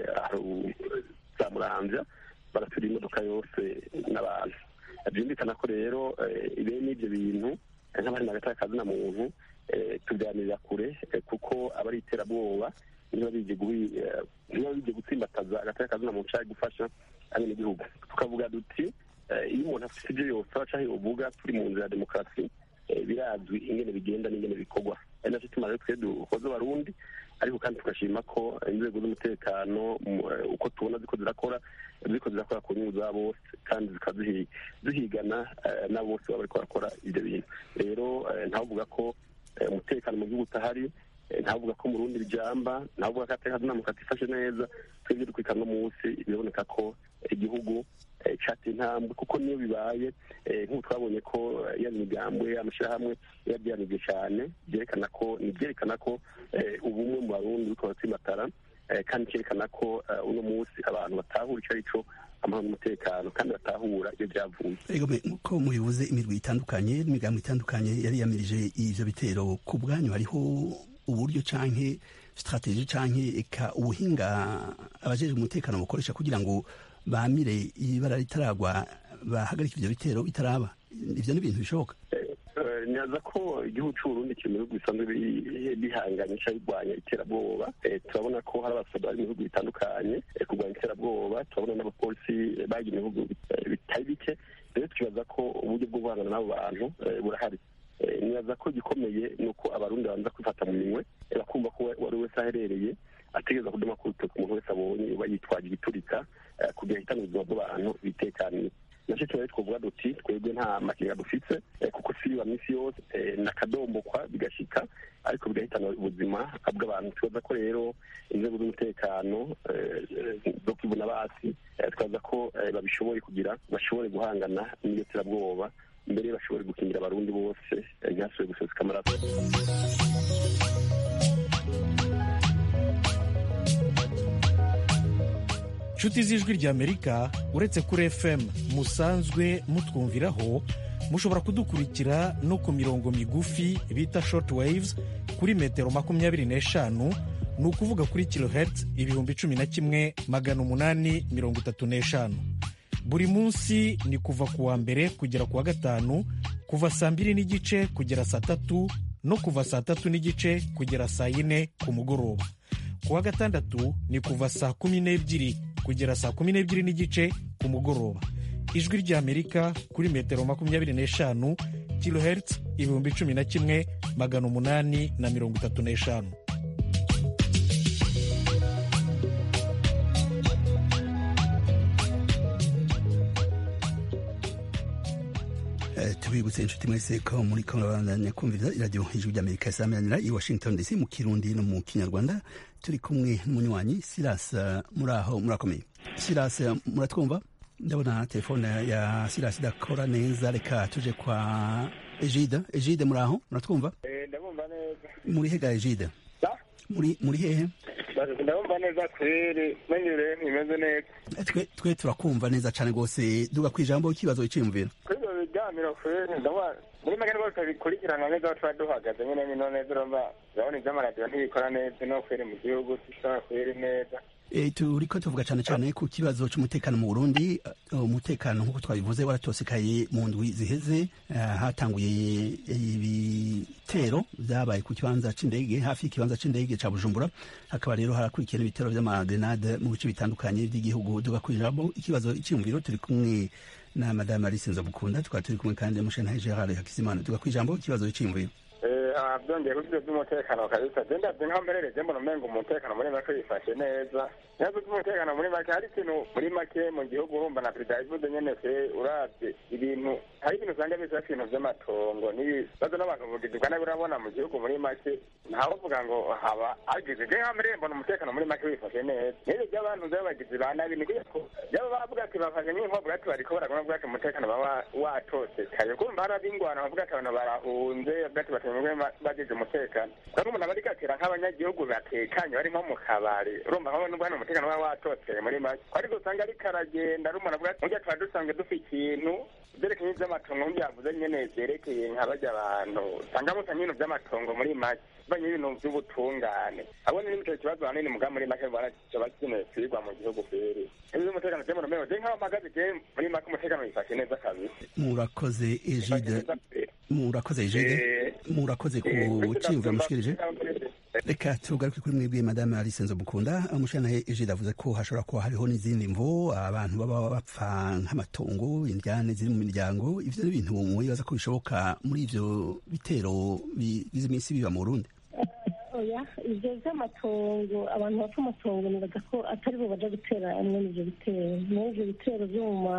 za muramvya baratura imodoka yose n'abantu byumvikana ko rero bene n'ibyo bintu nk'abari hagati y'akazi na muntu tuganirira kure kuko aba ari iterabwoba niba bije gutsimbataza hagati y'akazi na muntu ushaka gufasha abenegihugu tukavuga duti iyo umuntu afite ibyo yose aca aho uvuga turi mu nzira ya demokarasi birazwi ingene bigenda n'ingene bikorwa ari nacyo tuma rero twe dukoze abarundi ariko kandi tugashima ko inzego z'umutekano uko tubona ziko zirakora ziko zirakora ku nyungu za bose kandi zikaba zihigana na bose baba bariko barakora ibyo bintu rero ntavuga ko umutekano mu gihugu utahari ntavuga ko mu rundi bijamba ntavuga ko atekazi namuka atifashe neza twebwe dukurikirana no munsi biraboneka ko igihugu cateye intambwe kuko niyo bibaye nk'ubu twabonye ko ya migambwe amashyirahamwe yabyanibwe cyane byerekana ko ni byerekana ko ubumwe mu barundi buriko buratsimbatara kandi cyerekana ko uno munsi abantu batahura icyo ari cyo amahoro n'umutekano kandi batahura iyo byavuye ego nk'uko mubivuze imirwi itandukanye n'imigambo itandukanye yari yamirije ivyo bitero ku bwanyu hariho uburyo canke strategie canke eka ubuhinga abajejwe umutekano bukoresha kugira ngo bamire ibara ritaragwa bahagarika ivyo bitero bitaraba ivyo ni ibintu bishoboka nyaza ko igihugu cy'uburundi kiri mu bihugu bisanzwe bihanganye cyangwa birwanya iterabwoba turabona ko hari abasoda bari mu bihugu bitandukanye kurwanya iterabwoba turabona n'abapolisi bagiye mu bihugu bitari bike rero twibaza ko uburyo bwo guhangana n'abo bantu burahari nibaza ko igikomeye ni uko abarundi babanza kwifata mu minwe bakumva ko uwari wese aherereye ategereza kuduma ku rutoki umuntu wese abonye uba yitwaje igiturika kugira ahitane ubuzima bw'abantu bitekaniye nacyo tuba twavuga duti twebwe nta makenga dufite kuko si wa minsi yose nakadombokwa bigashika ariko bigahitana ubuzima bw'abantu twibaza ko rero inzego z'umutekano zo kwibona basi twibaza ko babishoboye kugira bashobore guhangana n'iyo terabwoba mbere bashobore gukingira abarundi bose ntihasubire guseseka amaraso inshuti z'ijwi ry'amerika uretse kuri fm musanzwe mutwumviraho mushobora kudukurikira no ku mirongo migufi bita short waves kuri metero makumyabiri n'eshanu ni ukuvuga kuri kilohertz ibihumbi cumi na kimwe magana umunani mirongo itatu n'eshanu buri munsi ni kuva ku wa mbere kugera ku wa gatanu kuva saa mbiri n'igice kugera saa tatu no kuva saa tatu n'igice kugera saa yine ku mugoroba ku wa gatandatu ni kuva saa kumi n'ebyiri kugera saa kumi n'ebyiri n'igice ku mugoroba ijwi ry'amerika kuri metero makumyabiri n'eshanu kilohertz ibihumbi cumi na kimwe magana umunani na mirongo itatu n'eshanu tubibutse inshuti mwese ko muri ko murabandanya kumviriza iradiyo ijwi ry'amerika isameranira i washington dc mu kirundi no mu kinyarwanda turi kumwe n'umunywanyi silas muri aho murakomeye silas muratwumva ndabona telefone ya silas idakora neza reka tuje kwa ejide ejide muri aho muratwumva ndabumva neza muri hega ejide muri muri hehe ndabumva neza kweri menyure imeze neza twe twe turakumva neza cyane rwose duga ku ijambo ikibazo iciyumvira kuri ibyo biganiro kweri ndabona muri make rwose bikurikirana neza aho tuba duhagaze nyine ni neza urumva urabona iby'amaradiyo ntibikora neza no kweri mu gihugu sisa kweri neza turiko tuvuga cyane cyane ku kibazo cy'umutekano mu burundi umutekano nk'uko twabivuze waratosekaye mu ndwi ziheze hatanguye ibitero byabaye ku kibanza cy'indege hafi y'ikibanza cy'indege cya bujumbura hakaba rero harakurikiye n'ibitero by'amagrenade mu bice bitandukanye by'igihugu tugakuriramo ikibazo icyiyumviro turi kumwe na madame alice nzabukunda tukaba turi kumwe kandi mushentahe gerard hakizimana tugakwijambo ikibazo cyiyumviro byongeye kuri ibyo by'umutekano kabisa genda nkaho mberere mbona umenga umutekano muri make yifashe neza ibibazo by'umutekano muri make hari ikintu muri make mu gihugu urumva na perezida yabivuze nyene se urabye ibintu hari ibintu usanga bisa ibintu vy'amatongo n'ibibazo n'abantu bugizi bwa nabi urabona mu gihugu muri make ntawovuga ngo haba hagize je nkaho mberere mbona umutekano muri make wifashe neza n'ibyo by'abantu vy'abagizi ba nabi ni kuko byaba bavuga ati bafashe nk'inkovu ati bariko baragona bavuga ati umutekano baba watosekaye kumva hari ab'ingwana bavuga ati abantu barahunze bavuga ati batemwe bagize umutekano kandi umuntu aba ariko atera nk'abanyagihugu batekanye bari nko mu kabari urumva nko nubwo hano umutekano uba watoteye muri make ariko usanga ariko aragenda ari umuntu avuga ati burya tuba dusanzwe dufite ikintu byerekeye iby'amatongo nk'ibyavuze nyene byerekeye nka barya abantu usanga musa nk'ibintu by'amatongo muri make banye ibintu by'ubutungane abo ni nicyo kibazo hanini muga muri make mbona kiba gikeneye kwigwa mu gihugu kweri ibyo umutekano je mu rumero je nk'aho mpagaze je muri make umutekano wifashe neza kabisa murakoze ejide murakoze ejide murakoze ku cyiyumviro mushikirije reka tugaruke kuri mwebwe madame alice nzobukunda umushanahe ejide avuze ko hashobora kuba hariho n'izindi mvo abantu baba bapfa nk'amatongo indyane ziri mu miryango ivyo ni ibintu mwibaza ko bishoboka muri ivyo bitero bigize iminsi biba mu burundi oya ibyo by'amatongo abantu bapfa amatongo nibaza ko atari bo baja gutera amwe n'ivyo bitero muri ivyo bitero vyo mu ma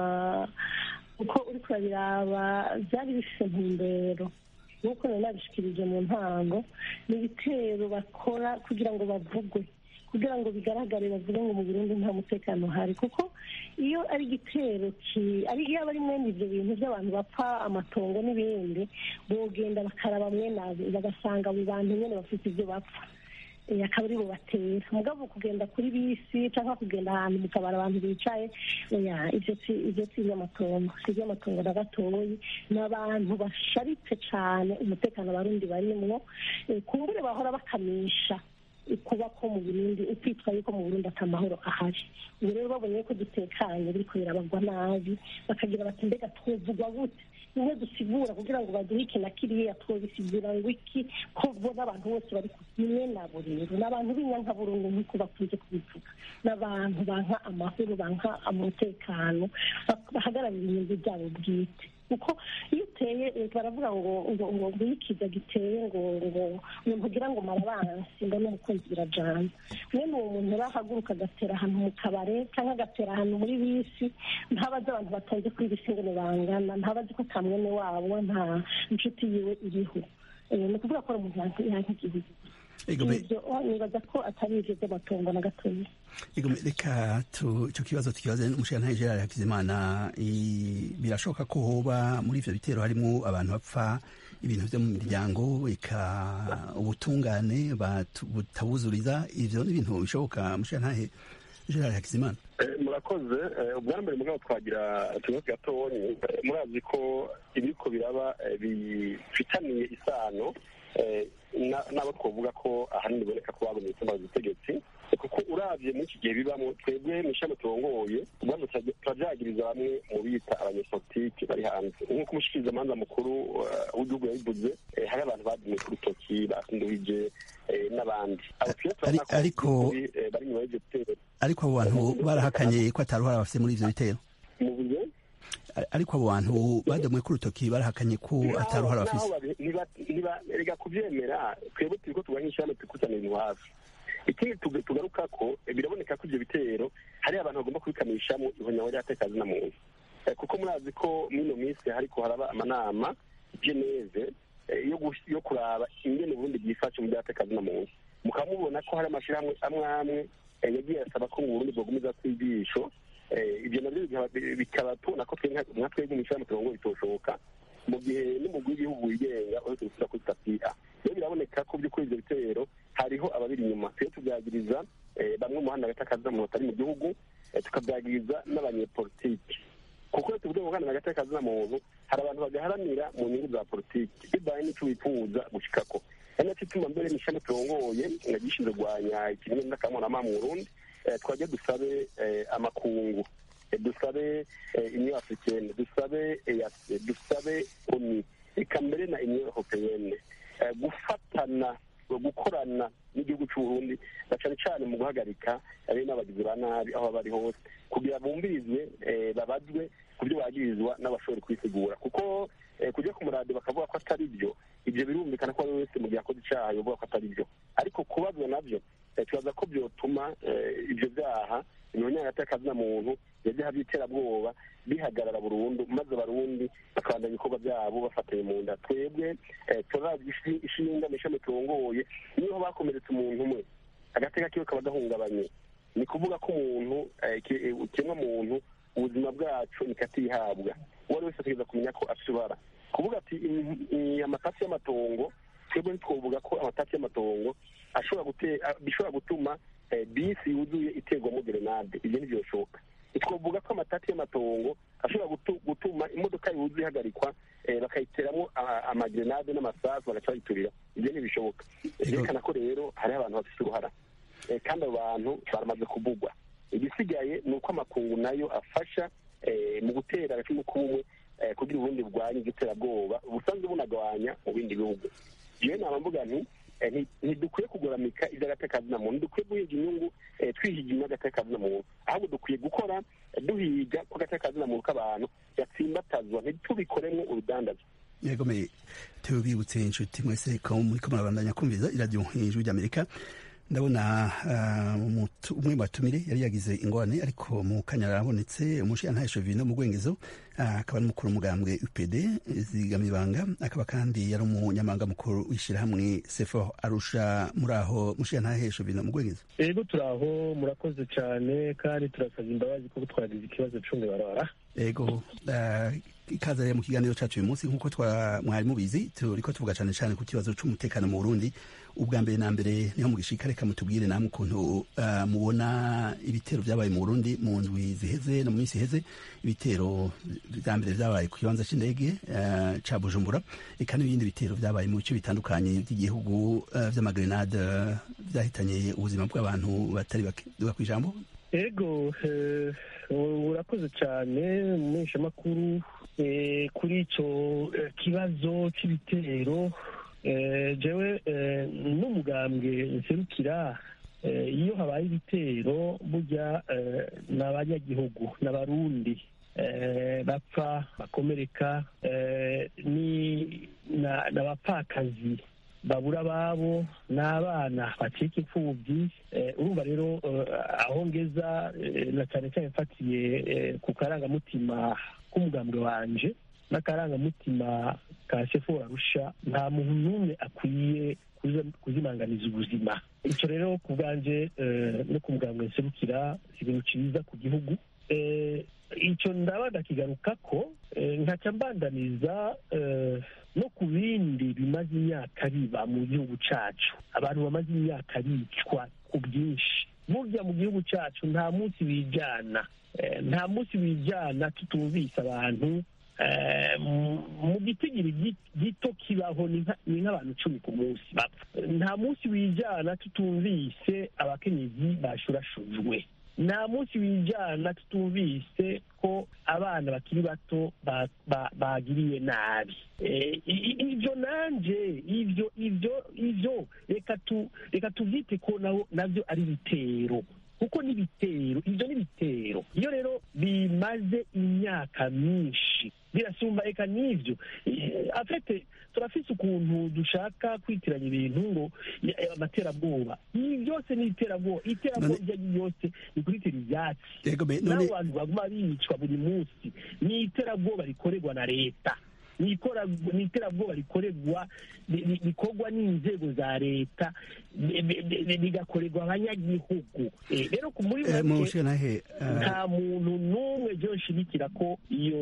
uko uri kurabiraba byari bifite intumbero nk'uko nari nabishikirije mu ntango ni ibitero bakora kugira ngo bavugwe kugira ngo bigaragare bavuge ngo mu burundi nta mutekano uhari kuko iyo ari igitero ari iyo aba ari mwene ibyo bintu by'abantu bapfa amatongo n'ibindi bogenda bakaraba mwene bagasanga abo bantu nyine bafite ibyo bapfa akaba ari bo batera mugabo kugenda kuri bisi cyangwa kugenda ahantu mu kabari abantu bicaye ibyo si iby'amatongo si iby'amatongo na gatoyi ni abantu basharitse cyane umutekano abarundi barimwo kumbure bahora bakamisha kuba ko mu burundi ukwitwa yuko mu burundi ata mahoro ahari ubu rero babonye ko dutekanye biriko birabagwa nabi bakagira bati mbega twuvugwa gute bimwe dusigura kugira ngo baduhe iki na kiriya twobisigura ngo iki ko bo n'abantu bose bari kumwe nabo rero ni abantu b'inyankaburungu nk'uko bakunze kubivuga ni abantu banka amahoro banka umutekano bahagararira inyungu zabo bwite kuko iyo uteye baravuga ngo ngo ngo ngo iyo ikiza giteye ngo ngo umuntu ugira ngo marabansi ngo n'umukunzi birajana mwene uwo muntu arahaguruka agatera ahantu mu kabare cyangwa agatera ahantu muri bisi ntabazi abantu batonze kuri bisi ngo bangana ntabazi ko ka mwene wabo nta inshuti yiwe iriho ni ukuvuga ko ari umuntu yanka igihugu ibyo nibaza ko atari ibyo by'amatungo na gatoya reka icyo kibazo tukibaze n'umushinga gerard hakizimana birashoboka ko hoba muri ibyo bitero harimo abantu bapfa ibintu byo mu miryango reka ubutungane butabuzuriza ibyo ni ibintu bishoboka umushinga gerard hakizimana murakoze ubwa mbere mugabo twagira utubazo gatonyi murazi ko ibiriko biraba bifitaniye isano n'abo twavuga ko ahanini biboneka ko bagomye gutuma ubutegetsi kuko urabye muri iki gihe bibamo twebwe mu ishami turongoye ubwandu turabyagiriza bamwe mu bita abanyepolitiki bari hanze nk'uko umushikirizamanza mukuru w'igihugu yabivuze hari abantu badumye ku rutoki basinduhije n'abandi ariko bari nyuma y'ibyo bitero ariko abo bantu barahakanye ko atari uruhara bafite muri ibyo bitero mu buryo ariko abo bantu badomwe ku rutoki barahakanye ko atari uruhara bafite reka kubyemera twebwe turi ko turwanya ishyirahamwe tukusanya ibintu hafi ikindi tugaruka ko biraboneka ko ibyo bitero hari abantu bagomba kubikamishamo ihonyaho ry'atekazi na muntu kuko murazi ko muri ino minsi hariko haraba amanama geneve yo kuraba ingene uburundi bwifashe mu by'atekazi na muntu mukaba mubona ko hari amashyirahamwe amwe amwe yagiye asaba ko mu burundi bwogumiza kwigisho ibyo nabyo bikaba tubona ko nka twebwe mu ishyirahamwe turongo bitoshoboka mu gihe n'umugwi w'igihugu wigenga uretse gusura kuri sitasiyo rero biraboneka ko by'ukuri ibyo bitero hariho ababiri inyuma tujye tubyagiriza bamwe mu muhanda hagati akazi muntu atari mu gihugu tukabyagiriza n'abanyepolitiki kuko iyo tuvuze mu muhanda hagati akazi muntu hari abantu bagaharanira mu nyungu za politiki bibaye n'icyo wifuza gushikako ari nacyo ituma mbere n'ishami turongoye gishinzwe kurwanya ikiremwa n'akamurama mu burundi twajya dusabe amakungu dusabe union africaine dusabe eac dusabe oni reka mbere na union européenne gufatana gukorana n'igihugu cy'uburundi na cyane cyane mu guhagarika abe n'abagizi ba nabi aho bari hose kugira bumvirizwe babazwe ku byo bagirizwa n'abashobora kwisigura kuko kujya ku murado bakavuga ko atari byo ibyo birumvikana ko ari wese mu gihe akoze icyaha yovuga ko atari byo ariko kubazwa nabyo tubaza ko byotuma ibyo byaha ibihonyanga y'akazi na muntu ibyaha by'iterabwoba bihagarara burundu maze abarundi bakabandanya ibikorwa byabo bafatanye mu nda twebwe turazi ishinga mu ishami turongoye niho bakomeretse umuntu umwe agateka kiwe kaba gahungabanye ni kuvuga ko umuntu ikiremwa muntu ubuzima bwacu nikatihabwa uwo ari wese ategereza kumenya ko afite ibara kuvuga ati amatasi y'amatongo twebwe ntitwovuga ko amatasi y'amatongo bishobora gutuma bisi yuzuye iterwamo gerenade ibyo ntibyoshoboka twavuga ko amatati y'amatongo ashobora gutuma imodoka yuzuye ihagarikwa bakayiteramo amagerenade n'amasasu bagaca bayiturira ibyo ntibishoboka byerekana ko rero hariho abantu bafite uruhara kandi abo bantu baramaze kuvugwa igisigaye ni uko amakungu nayo afasha mu gutera agacumu k'ubumwe kugira ubundi bwanya igiterabwoba busanzwe bunagabanya mu bindi bihugu iyo nama mvuga nti ntidukwiye kugoramika iby'agatekazi na muntu dukwiye guhiga inyungu twihiga inyungu y'agatekazi na muntu ahubwo dukwiye gukora duhiga ko agatekazi na muntu k'abantu gatsimbatazwa ntitubikoremo urudandazo yegomeye tubibutse inshuti mwese ko muri ko murabandanya kumviza iradiyo ijwi ry'amerika ndabona umwe mu batumire yari yagize ingorane ariko mu kanya arabonetse umushinga vino mu rwengezo akaba ari umukuru w'umugambwe upd zigamibanga akaba kandi yari umunyamabanga mukuru w'ishyirahamwe sefo arusha muri aho mushinga vino mu rwengezo yego turi aho murakoze cyane kandi turasaba imbabazi kuko twagize ikibazo cumi barara yego ikaza rero mu kiganiro cyacu uyu munsi nk'uko mwari mubizi turiko tuvuga cyane cyane ku kibazo cy'umutekano mu burundi ubwa mbere na mbere niho mugishika reka mutubwire namwe ukuntu mubona ibitero byabaye mu burundi mu ndwi ziheze no mu minsi iheze ibitero bya mbere byabaye ku kibanza cy'indege ca bujumbura eka n'ibindi bitero byabaye mu bice bitandukanye by'igihugu vy'amagrenade vyahitanye ubuzima bw'abantu batari bake duga kw'ijambo ego urakoze cyane mu mpeshamakuru kuri icyo kibazo cy'ibitero jewe n'umugambwe nserukira iyo habaye ibitero burya ni abanyagihugu n'abarundi bapfa bakomereka n'abapfakazi babura ababo n'abana bacika imfubyi urumva rero aho ngeza na cyane cyane mfatiye ku karangamutima k'umugambwe wanje n'akarangamutima ka sefu arusha nta muntu n'umwe akwiye kuzimanganiza ubuzima icyo rero ku bwanjye no ku mugambwe nserukira ibintu cyiza ku gihugu icyo ndaba ndakigaruka ko nkaca mbandaniza no ku bindi bimaze imyaka biba mu gihugu cyacu abantu bamaze imyaka bicwa ku bwinshi burya mu gihugu cyacu nta munsi wijyana nta munsi wijyana tutumvise abantu mu gitigiri gito kibaho ni nk'abantu icumi ku munsi bapfa nta munsi wijyana tutumvise abakenyezi bashurashujwe nta munsi wijyana tutumvise ko abana bakiri bato bagiriye nabi ibyo nanjye ibyo ibyo ibyo reka tubyite ko nabyo ari ibitero kuko n'ibitero ibyo n'ibitero iyo rero bimaze imyaka myinshi birasumba reka n'ibyo afite turafise ukuntu dushaka kwitiranya ibintu ngo amaterabwoba ibi byose ni iterabwoba iterabwoba iryo ari ryose ni kuritira ibyatsi n'abo bantu baguma bicwa buri munsi ni iterabwoba rikorerwa na leta ni iterabwoba rikorerwa rikorwa n'inzego za leta bigakorerwa abanyagihugu rero muri make nta muntu n'umwe byo nshigikira ko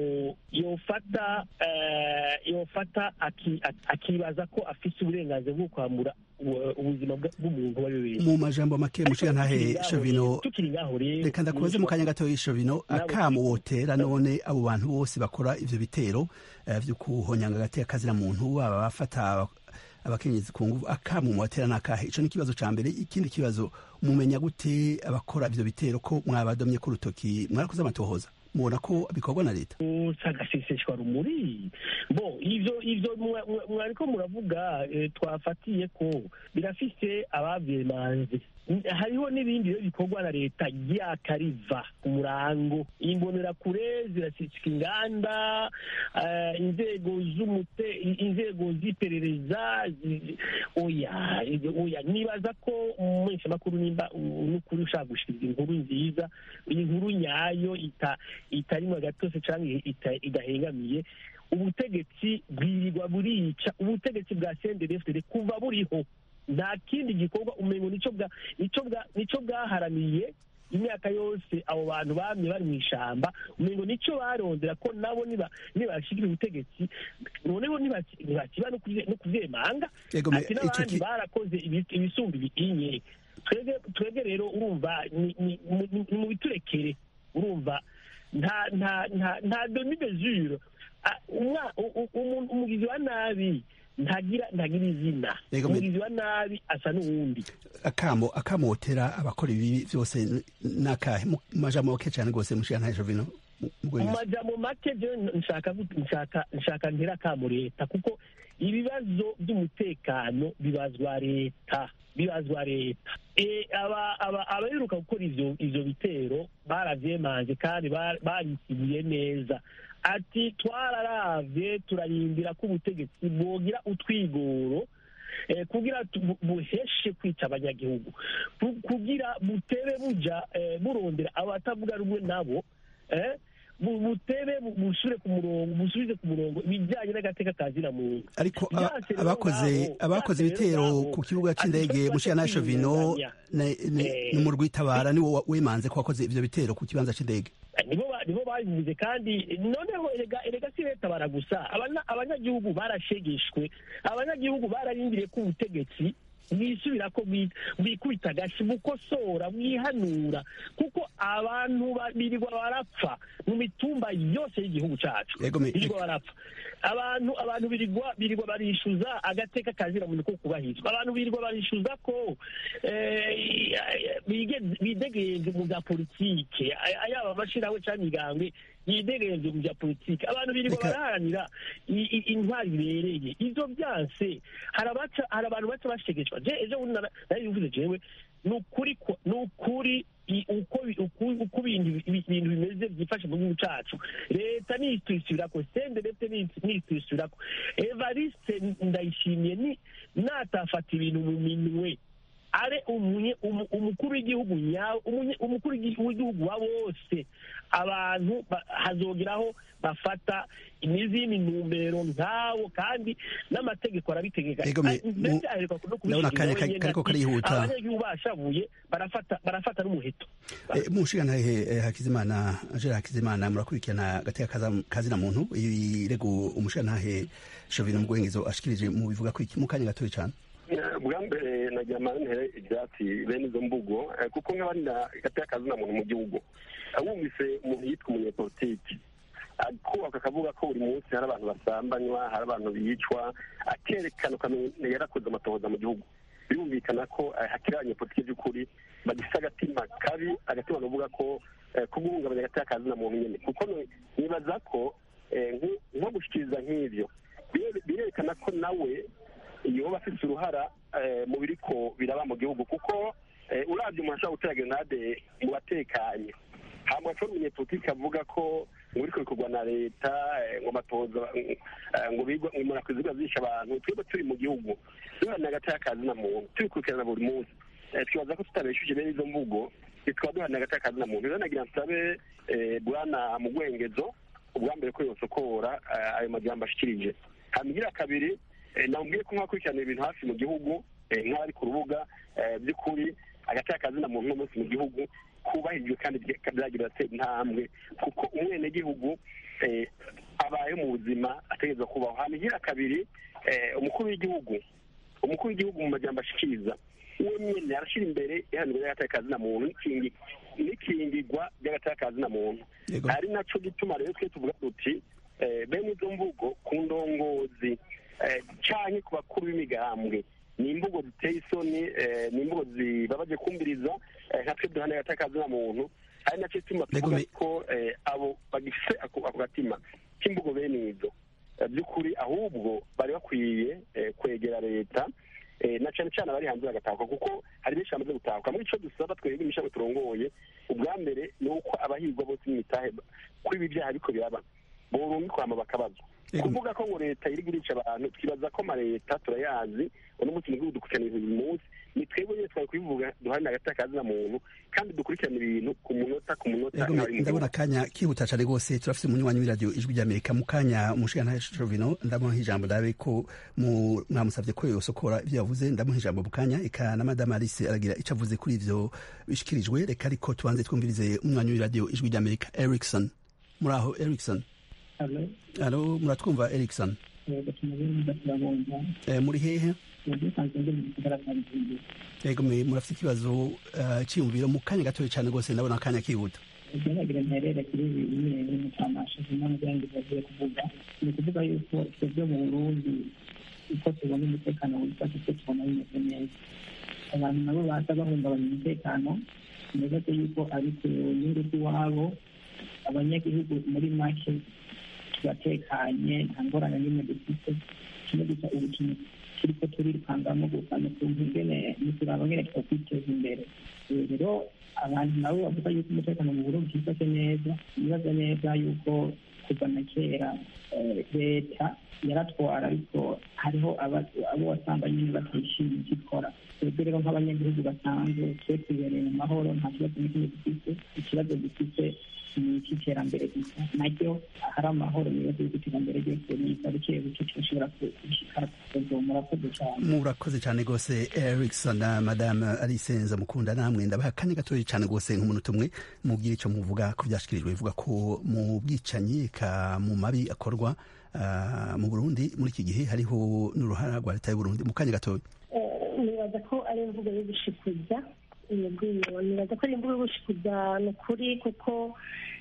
yofata yofata akibaza ko afite uburenganzira bwo kwambura ubuzima bw'umuntu uwo ari we wese mu majambo make mushiga ntahe shovino tukiri ngaho rero reka ndakubaze mu kanya gato y'ishovino akamu wotera none abo bantu bose bakora ivyo bitero vyo kuhonyanga agateka kazira muntu baba bafata abakenyezi ku nguvu akamu mwatera nakahe ico ni ikibazo ca mbere ikindi kibazo mumenya gute abakora ivyo bitero ko mwabadomye ku rutoki mwarakoze amatohoza mubona ko bikorwa na leta agaseseshwa rumuri bo ivyo ivyo mwariko muravuga twafatiye ko birafise abavyemanze hariho n'ibindi rero bikorwa na leta ryakariva ku murango imbonerakure zirashyika inganda inzego z'umute inzego z'iperereza oya oya nibaza ko umumenyeshamakuru nimba n'ukuri ushaka gushikiriza inkuru nziza inkuru nyayo itarimo agatose cyangwa idahengamiye ubutegetsi bwirirwa burica ubutegetsi bwa sendefd kuva buriho nta kindi gikorwa umengo nicyo bwaharaniye imyaka yose abo bantu bamye bari mu ishyamba umengo nicyo barondera ko nabo nibashikira ubutegetsi noneho ntibakiba no kuvyemanga ati n'abandi barakoze ibisumba ibitinye twebwe rero urumva ni mu biturekere urumva nta nta nta nta demi mesure umugizi wa nabi ntagira ntagira izina umugizi wa nabi asa n'uwundi akamo akamotera abakora ibi byose nakahe mu majambo make cyane rwose mushiya nta jovino mu majambo make je nshaka nshaka nshaka ntera akamo leta kuko ibibazo by'umutekano bibazwa leta bibazwa leta abaheruka gukora ivyo bitero baravyemanze kandi barisigiye neza ati twararavye turarindira ko ubutegetsi bwogira utwigoro kugira buheshe kwica abanyagihugu kugira butebe buja burondera abatavuga rumwe nabo butebe busubire ku murongo busubize ku murongo ibijyanye n'agateka ka zina muntu ariko abakoze abakoze ibitero ku kibuga cy'indege mushiya na shovino ni mu rwitabara niwo wemanze ko wakoze ivyo bitero ku kibanza cy'indege nibo babivuze kandi noneho erega si leta baragusa abanyagihugu barashegeshwe abanyagihugu bararindiriye ko ubutegetsi mwisubira ko mwikubita agashi mukosora mwihanura kuko abantu birirwa barapfa mu mitumba yose y'igihugu cyacu birirwa barapfa abantu abantu birirwa birirwa barishyuza agateka kazira muntu ko kubahirizwa abantu birirwa barishyuza ko bidegenze mu bya politike yaba amashyirahamwe cyangwa imigambwe yidegenze mu bya politike abantu birirwa baraharanira intwari bibereye ibyo byanse hari abantu baca bashegeshwa ejo bundi nari bivuze jewe ni ukuri ni ukuri uko ibintu bimeze byifashe mu gihugu cyacu leta nitwishyurako sende ndetse nitwishyurako evariste ndayishimiye natafata ibintu mu minwe are umukuru w'igihugu nyawe umukuru w'igihugu wa bose abantu hazogeraho bafata n'izindi ntumbero nkawo kandi n'amategeko arabitegeka mbese aheruka no kubishyiriraho abanyagihugu bashavuye barafata n'umuheto mushigantahe hakizimana jera hakizimana murakurikirana agateka kazina muntu irego umushigantahe shovino mugwengezo ashikirije mu bivuga ko iki mu kanya gatoya cyane bwa mbere nagira amantere ibyatsi bene izo mvugo kuko nk'abandi gateka kazina muntu mu gihugu wumvise umuntu yitwa umunyepolitiki kubaka akavuga ko buri munsi hari abantu basambanywa hari abantu bicwa akerekana ukamenya yarakoze amatohoza mu gihugu birumvikana ko hakiri abanyepolitiki by'ukuri bagifite agatima kabi agatima bavuga ko ko guhungabanya agateka kazina muntu nyine kuko nibaza ko nko gushyikiriza nk'ibyo birerekana ko nawe yoba afite uruhara mu biriko biraba mu gihugu kuko urabye umuntu ashobora gutera grenade mu batekanye hanyuma ashobora umunyepolitiki avuga ko ngo uriko bikorwa na leta ngo amatoza ngo bigwa ngo umuntu akwiye zisha abantu twebwe turi mu gihugu duharanira agateka kazina muntu tubikurikirana buri munsi twibaza ko tutabeshuje bene izo mvugo tukaba duharanira agateka kazina muntu rero nagira nsabe bwana mu gwengezo ubwa mbere ko yosokora ayo majambo ashikirije hanyuma kabiri namubwiye ko nk'abakurikirana ibintu hafi mu gihugu nk'abari ku rubuga by'ukuri agateka kazina muntu uno munsi mu gihugu kubahirijwe kandi byagira atera intambwe kuko umwenegihugu abayeho mu buzima ategereza kubaho hanyuma kabiri umukuru w'igihugu umukuru w'igihugu mu majyamba ashikiriza uwo nyine arashyira imbere ihanurwa ry'agateka kazina muntu n'ikingirwa ry'agateka kazina muntu ari nacyo gituma rero twe tuvuga tuti bene izo mvugo ku ndongozi cyane ku bakuru b'imigambwe ni imvugo ziteye isoni ni imvugo zibabaje kumviriza nka twe duhana agateka kazina muntu ari nacyo gituma tuvuga ko abo bagifite ako gatima k'imvugo bene izo by'ukuri ahubwo bari bakwiye kwegera leta na cyane cyane abari hanze bagatahuka kuko hari benshi bamaze gutahuka muri icyo dusaba twebwe imishago turongoye ubwa mbere ni uko abahirwa bose n'imitahe kuri ibi byaha ariko biraba burundu kwama bakabazwa kuvuga ko ngo leta iri gurisha abantu twibaza ko amaleta turayazi uno munsi mu gihugu dukurikirana ibintu buri munsi ni twebwe nyine twari kubivuga duharanira agateka kazina muntu kandi dukurikirana ibintu ku munota ku munota ndabona akanya kihuta cyane rwose turafite umunywanyi w'iradiyo ijwi ry'amerika mu kanya umushinga shovino ndamuha ijambo ndabe ko mwamusabye ko yosokora ibyo yavuze ndamuha ijambo mu kanya eka na madame alice aragira icyo avuze kuri ibyo bishyikirijwe reka ariko tubanze twumvirize umunywanyi w'iradiyo ijwi ry'amerika erikson muri aho erikson alo muratwumva erikson muri hehe yego murafite ikibazo cyiyumviro mu kanya gatoya cyane rwose ndabona akanya kihuta ibyanagira mperere kuri ibi nyine n'umucamasha zimwe mu byanjye bagiye kuvuga ni ukuvuga yuko twebwe mu burundi uko tubona umutekano wifashe uko tubona bimeze neza abantu nabo baza bahungabanya umutekano nibaze yuko ari ku nyungu z'iwabo abanyagihugu muri make turatekanye nta ngorane n'imwe dufite kimwe gusa ubu kintu turiko turirukangamo gusa ni ukuntu ingene nituraba ngene twakwiteza imbere rero abantu nabo bavuga yuko umutekano mu burundi bwifashe neza bibaza neza yuko kuva na kera leta yaratwara ariko hariho abo wasanga nyine batishimiye icyo ikora twebwe rero nk'abanyagihugu basanzwe twe twibereye mu mahoro nta kibazo n'ikimwe dufite ikibazo dufite ni icy'iterambere gusa naryo hari amahoro nibaza yuko iterambere ryose riza buke buke turashobora gushikara kuzo murakoze cyane murakoze cyane rwose erikson na madame alice nzamukunda namwe ndabaha akanya gatoya cyane rwose nk'umuntu umwe mubwire icyo muvuga ko byashyikirijwe bivuga ko mu bwicanyi ka mu mabi akorwa mu burundi muri iki gihe hariho n'uruhara rwa leta y'uburundi mu kanya gatoya nibaza ko ari imvugo yo gushikuza yego nibaza ko ari imvugo yo gushikuza ni ukuri kuko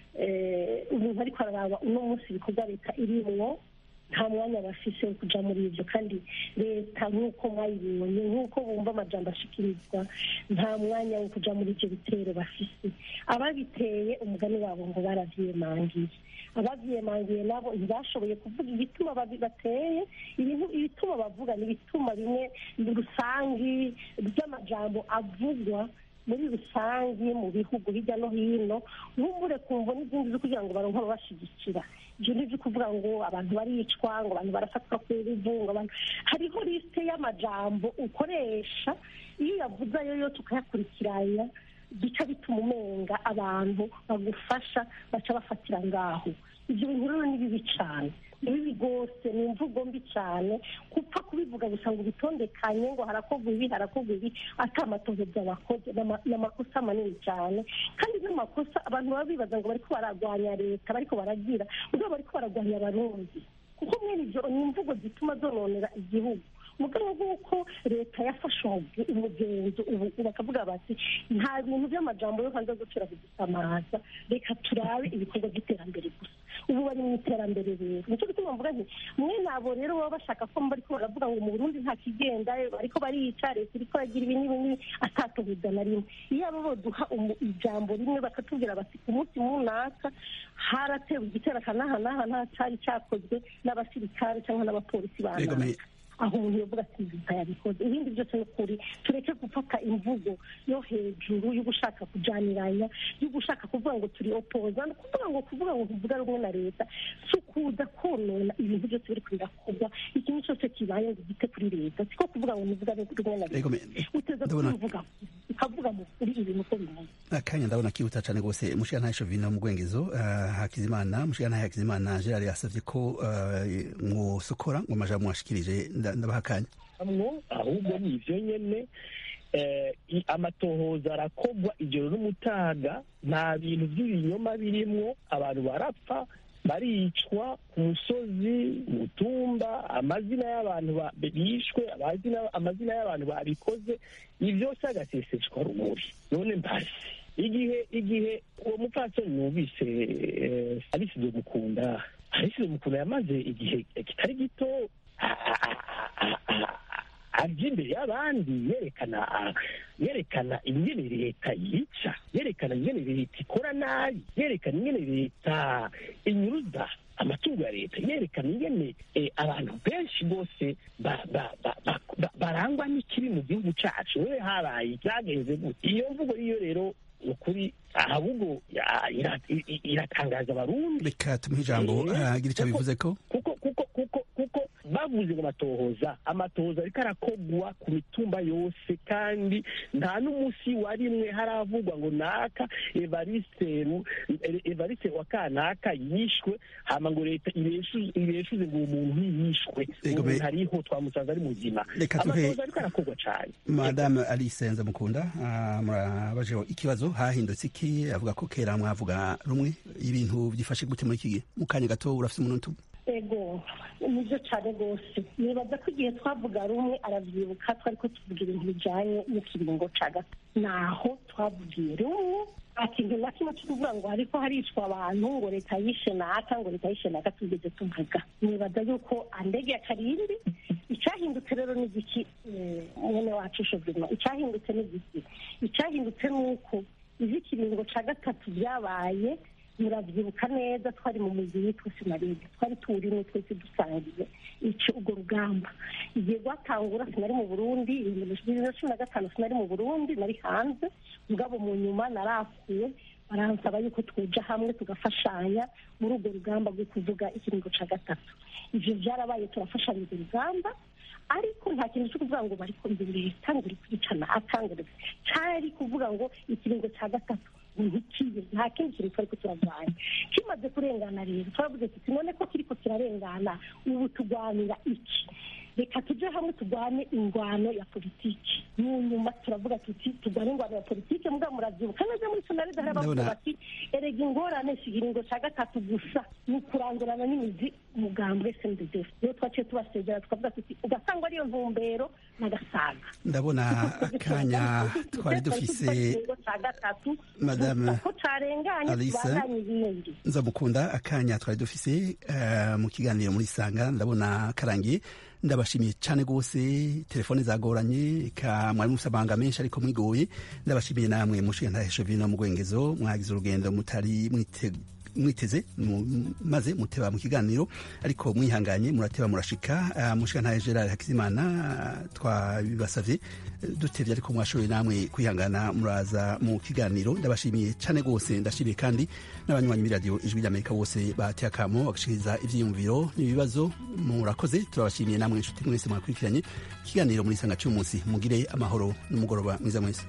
eh, umuntu ariko araraba uno munsi ibikorwa leta irimwo nta mwanya bafise wo kuja muri ivyo kandi leta nk'uko mwayibonye nk'uko bumva amajambo ashikirizwa nta mwanya wo kuja muri ivyo bitero bafise ababiteye umugani wabo ngo baravyiyemangiye abavyiyemangiye nabo ntibashoboye kuvuga igituma babi- bateye ibintu ibituma bavuga ni ibituma bimwe rusangi by'amajambo avugwa muri rusange mu bihugu hirya no hino nk'ubure kumva n'izindi zo kugira ngo baronke ababashigikira ibyo ni ibyo kuvuga ngo abantu baricwa ngo abantu barafatwa ku nguvu ngo abantu hariho lisite y'amajambo ukoresha iyo uyavuze ayo yo tukayakurikiranya bica bituma umenga abantu bagufasha baca bafatira ngaho ibyo bintu rero ni bibi cyane ni bibi rwose ni imvugo mbi cyane gupfa kubivuga gusa ngo ubitondekanye ngo harakorwa ibi harakorwa ibi atamatohoza bakoze ni amakosa manini cyane kandi n'amakosa abantu baba bibaza ngo bariko baragwanya leta bariko baragira ubwo bariko baragwanya abarundi kuko mwene ibyo ni imvugo zituma zononera igihugu mugabo nk'uko leta yafashe umugenzo ubu bakavuga bati nta bintu by'amajambo yo hanze gucira kudusamaza reka turabe ibikorwa by'iterambere gusa ubu bari mu iterambere rero nicyo gituma mvuga nti mwe nabo rero baba bashaka ko bariko baravuga ngo mu burundi nta kigenda bariko barica leta iriko iragira ibi n'ibi n'ibi atatobuza na rimwe iyo abo boduha ijambo rimwe bakatubwira bati ku munsi munaka haratewe igitero akanahanaha nta cari cakozwe n'abasirikare cyangwa n'abapolisi banaka aho umuntu yavuga ati leta yabikoze ibindi byose ni ukuri tureke gufata imvugo yo hejuru yo gushaka kujaniranya yo gushaka kuvuga ngo turi opoza ni ukuvuga ngo kuvuga ngo tuvuga rumwe na leta si ukuza konona ibintu byose biri birakorwa ikintu cyose kibaye ngo gite kuri leta siko kuvuga ngo nivuga rumwe na leta uteza kubivuga ukavuga mu kuri ibintu uko bimeze akanya ndabona kihuta cyane rwose mushikana shovino mu gwengezo uh, hakizimana mushikana hakizimana gerard yasavye ko uh, mwosokora ngo amajambo mwashikirije ndabahakanya amwo ahubwo ni ivyo nyene amatohoza arakogwa ijoro n'umutaga nta bintu by'ibinyoma birimwo abantu barapfa baricwa ku musozi mutumba amazina y'abantu bishwe amazina y'abantu babikoze ibyo byose agaseseshwa rumuri none mbasi igihe igihe uwo mupfasoni numvise alisize mukunda alisize mukunda yamaze igihe kitari gito arya imbere y'abandi yerekana yerekana ingene leta yica yerekana ingene leta ikora nabi yerekana ingene leta inyuruza amatungo ya leta yerekana ingene abantu benshi bose barangwa n'ikibi mu gihugu cyacu we habaye byagenze gute iyo mvugo iyo rero ni ukuri ahubwo iratangaza abarundi reka tumuhe ijambo agira icyo bivuze ko kuko kuko kuko kuko bavuze ngo amatohoza amatohoza ariko arakogwa ku mitumba yose kandi nta n'umunsi wa rimwe haravugwa ngo naka evariseru evarise wa kanaka yishwe hama ngo leta ibeshuze ngo uwo muntu ntiyishwe uwo muntu ariho twamusanze ari muzima amatohoza ariko arakogwa cyane madame alice nzamukunda murabajeho ikibazo hahindutse iki avuga ko kera mwavuga rumwe ibintu byifashe gute muri iki gihe mu kanya gato urafite umuntu ego nibyo cyane rwose nibaza ko igihe twavuga rumwe arabyibuka twari ko tuvuga ibintu bijyanye n'ikiringo cya gato naho twavugiye rumwe ikintu na kimwe cyo kuvuga ngo ariko haricwa abantu ngo leta yishe naka ngo leta yishe naka tugeze tuvuga nibaza yuko andege ya karindwi icyahindutse rero ni igiki mwene wacu shobima icyahindutse ni igiki icyahindutse ni uko iby'ikiringo cya gatatu byabaye murabyibuka neza twari mu mujyi witwa sinarebe twari tuwurimo twese dusangiye icyo urwo rugamba igihe rwatangura sinari mu burundi bibiri na cumi na gatanu sinari mu burundi nari hanze mugabo mu nyuma narakuwe baransaba yuko twuja hamwe tugafashanya muri urwo rugamba rwo kuvuga ikiringo cya gatatu ibyo byarabaye turafashanya urwo rugamba ariko nta kintu cyo kuvuga ngo bari kumva leta ngo iri kwicana akangurira cyari kuvuga ngo ikiringo cya gatatu ntikibe nta kindi kintu twari turarwanya kimaze kurengana rero turavuze tuti none ko kiriko kirarengana ubu turwanira iki reka tujye hamwe turwane ingwano ya politiki mu nyuma turavuga tuti turwane ingwano ya politiki mbwa muravyibuka neza muri sonaride hari abavuga Ndabona- bati erega ingorane si ikiringo ca gatatu gusa ni ukurandurana n'imizi umugambwe snddf niyo twaciye tubasezera tukavuga tuti ugasanga ariyo ntumbero n'agasaga ndabona akanya twari dufise ikiringo ca gatatu Madame gusa ko carenganye Alice. tubandanye ibindi nzamukunda akanya twari dufise eh, mu kiganiro muri sanga ndabona karangiye ndabashimiye cyane rwose telefone zagoranye ka mwari mufite amahanga menshi ariko mwigoye ndabashimiye namwe mushinga vino mu rwengezo mwagize urugendo mutari mwite mwiteze mu- maze muteba mu kiganiro ariko mwihanganye murateba murashika uh, mushinga Gerard Hakizimana ah, twabibasavye eh, dutevye ariko mwashoboye namwe kwihangana muraza mu kiganiro ndabashimiye cyane rwose ndashimiye kandi n'abanywanyi b'iradiyo ijwi ry'amerika bose bateye akamo bagashikiriza ivyiyumviro n'ibibazo murakoze turabashimiye namwe inshuti mwese mwakurikiranye ikiganiro muri sanga cy'umunsi mugire amahoro n'umugoroba mwiza mwese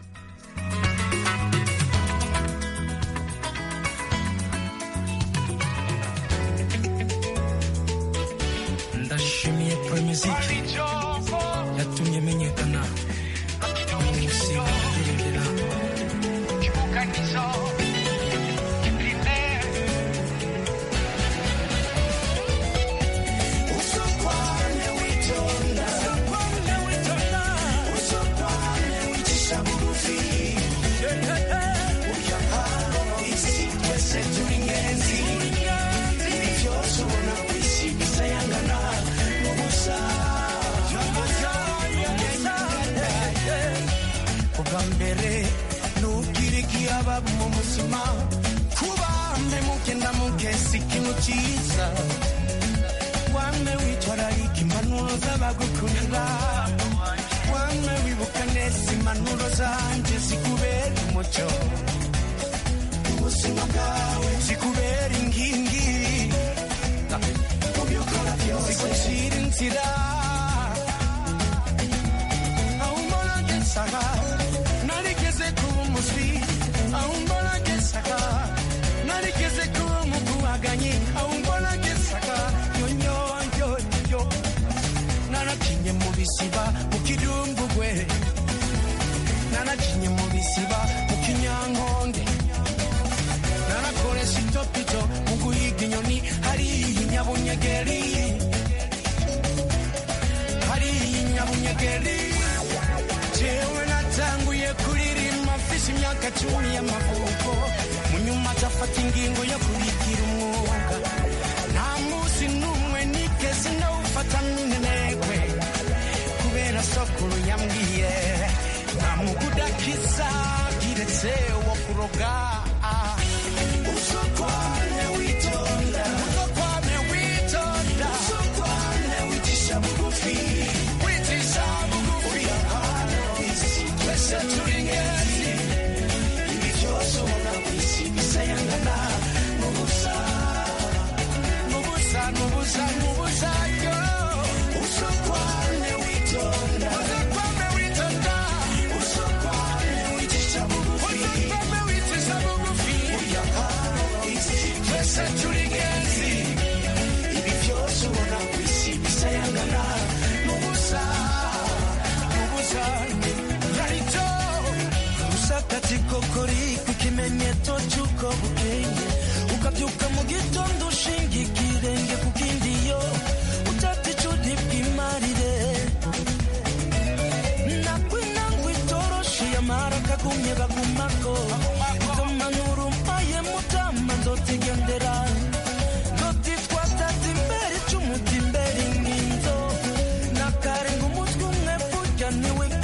ndashimiye promiziki yatumye menyekana umunsi ndirindira Usokwane witonda Usokwane wicisha bugufi Urya hano isi twese turi ingenzi Ibi byose ubona ku isi bisayangana n'ubusa ubwa mbere nubwira ikiyaba mu buzima kuba mpemuke ndamuke si ikintu cyiza wame witwararika impanuro z'abagukunda wame wibuka neza impanuro zanjye zikubera umucyo ubuzima bwawe zikubera inkingi mu byo ukora byose zigucira inzira aho umbona ngesaga narigeze kuba umuswi aho umbona ngesaga narigeze kuba umukubaganyi aho umbona ngesaga yonyonyoyo narakinye mu bisiba mu kidumbugwe narakinye mu bisiba mu kinyankonge narakoresha itopito mu guhiga inyoni hariya inyabunyegeri hariya inyabunyegeri jewe natanguye kuririmba mfise imyaka cumi y'amavuko mu nyuma atafata ingingo yo kubigira umwuga nta munsi n'umwe nigeze ndawufata minenegwe kubera sokuru yambwiye nta mugudakiza kiretse wo kuroga Usokwane witonda Usokwane witonda Usokwane wicisha bugufi wicisha bugufi Urya hano isi twese turi ingenzi Ibi byose ubona ku isi bisayangana n'ubusa n'ubusa n'ubusa n'ubusa yo Usokwane witonda Usokwane witonda Usokwane wicisha bugufi Usokwane wicisha bugufi Urya hano isi twese turi ingenzi Ibi byose ubona ku isi bisayangana n'ubusa n'ubusa rarito usakati kokori ku kimenyetso cy'uko bukeye ukabyuka mu gitondo ushinga ikirenge ku kindi yo utata icudi bw'imarire nakwinangwa itoroshi yamara kagumye bagumako itomanura umpaye mutama nzotigendera nzotitwatata imbere icumu imbere inginzo nakarenga umutwe umwe burya niwe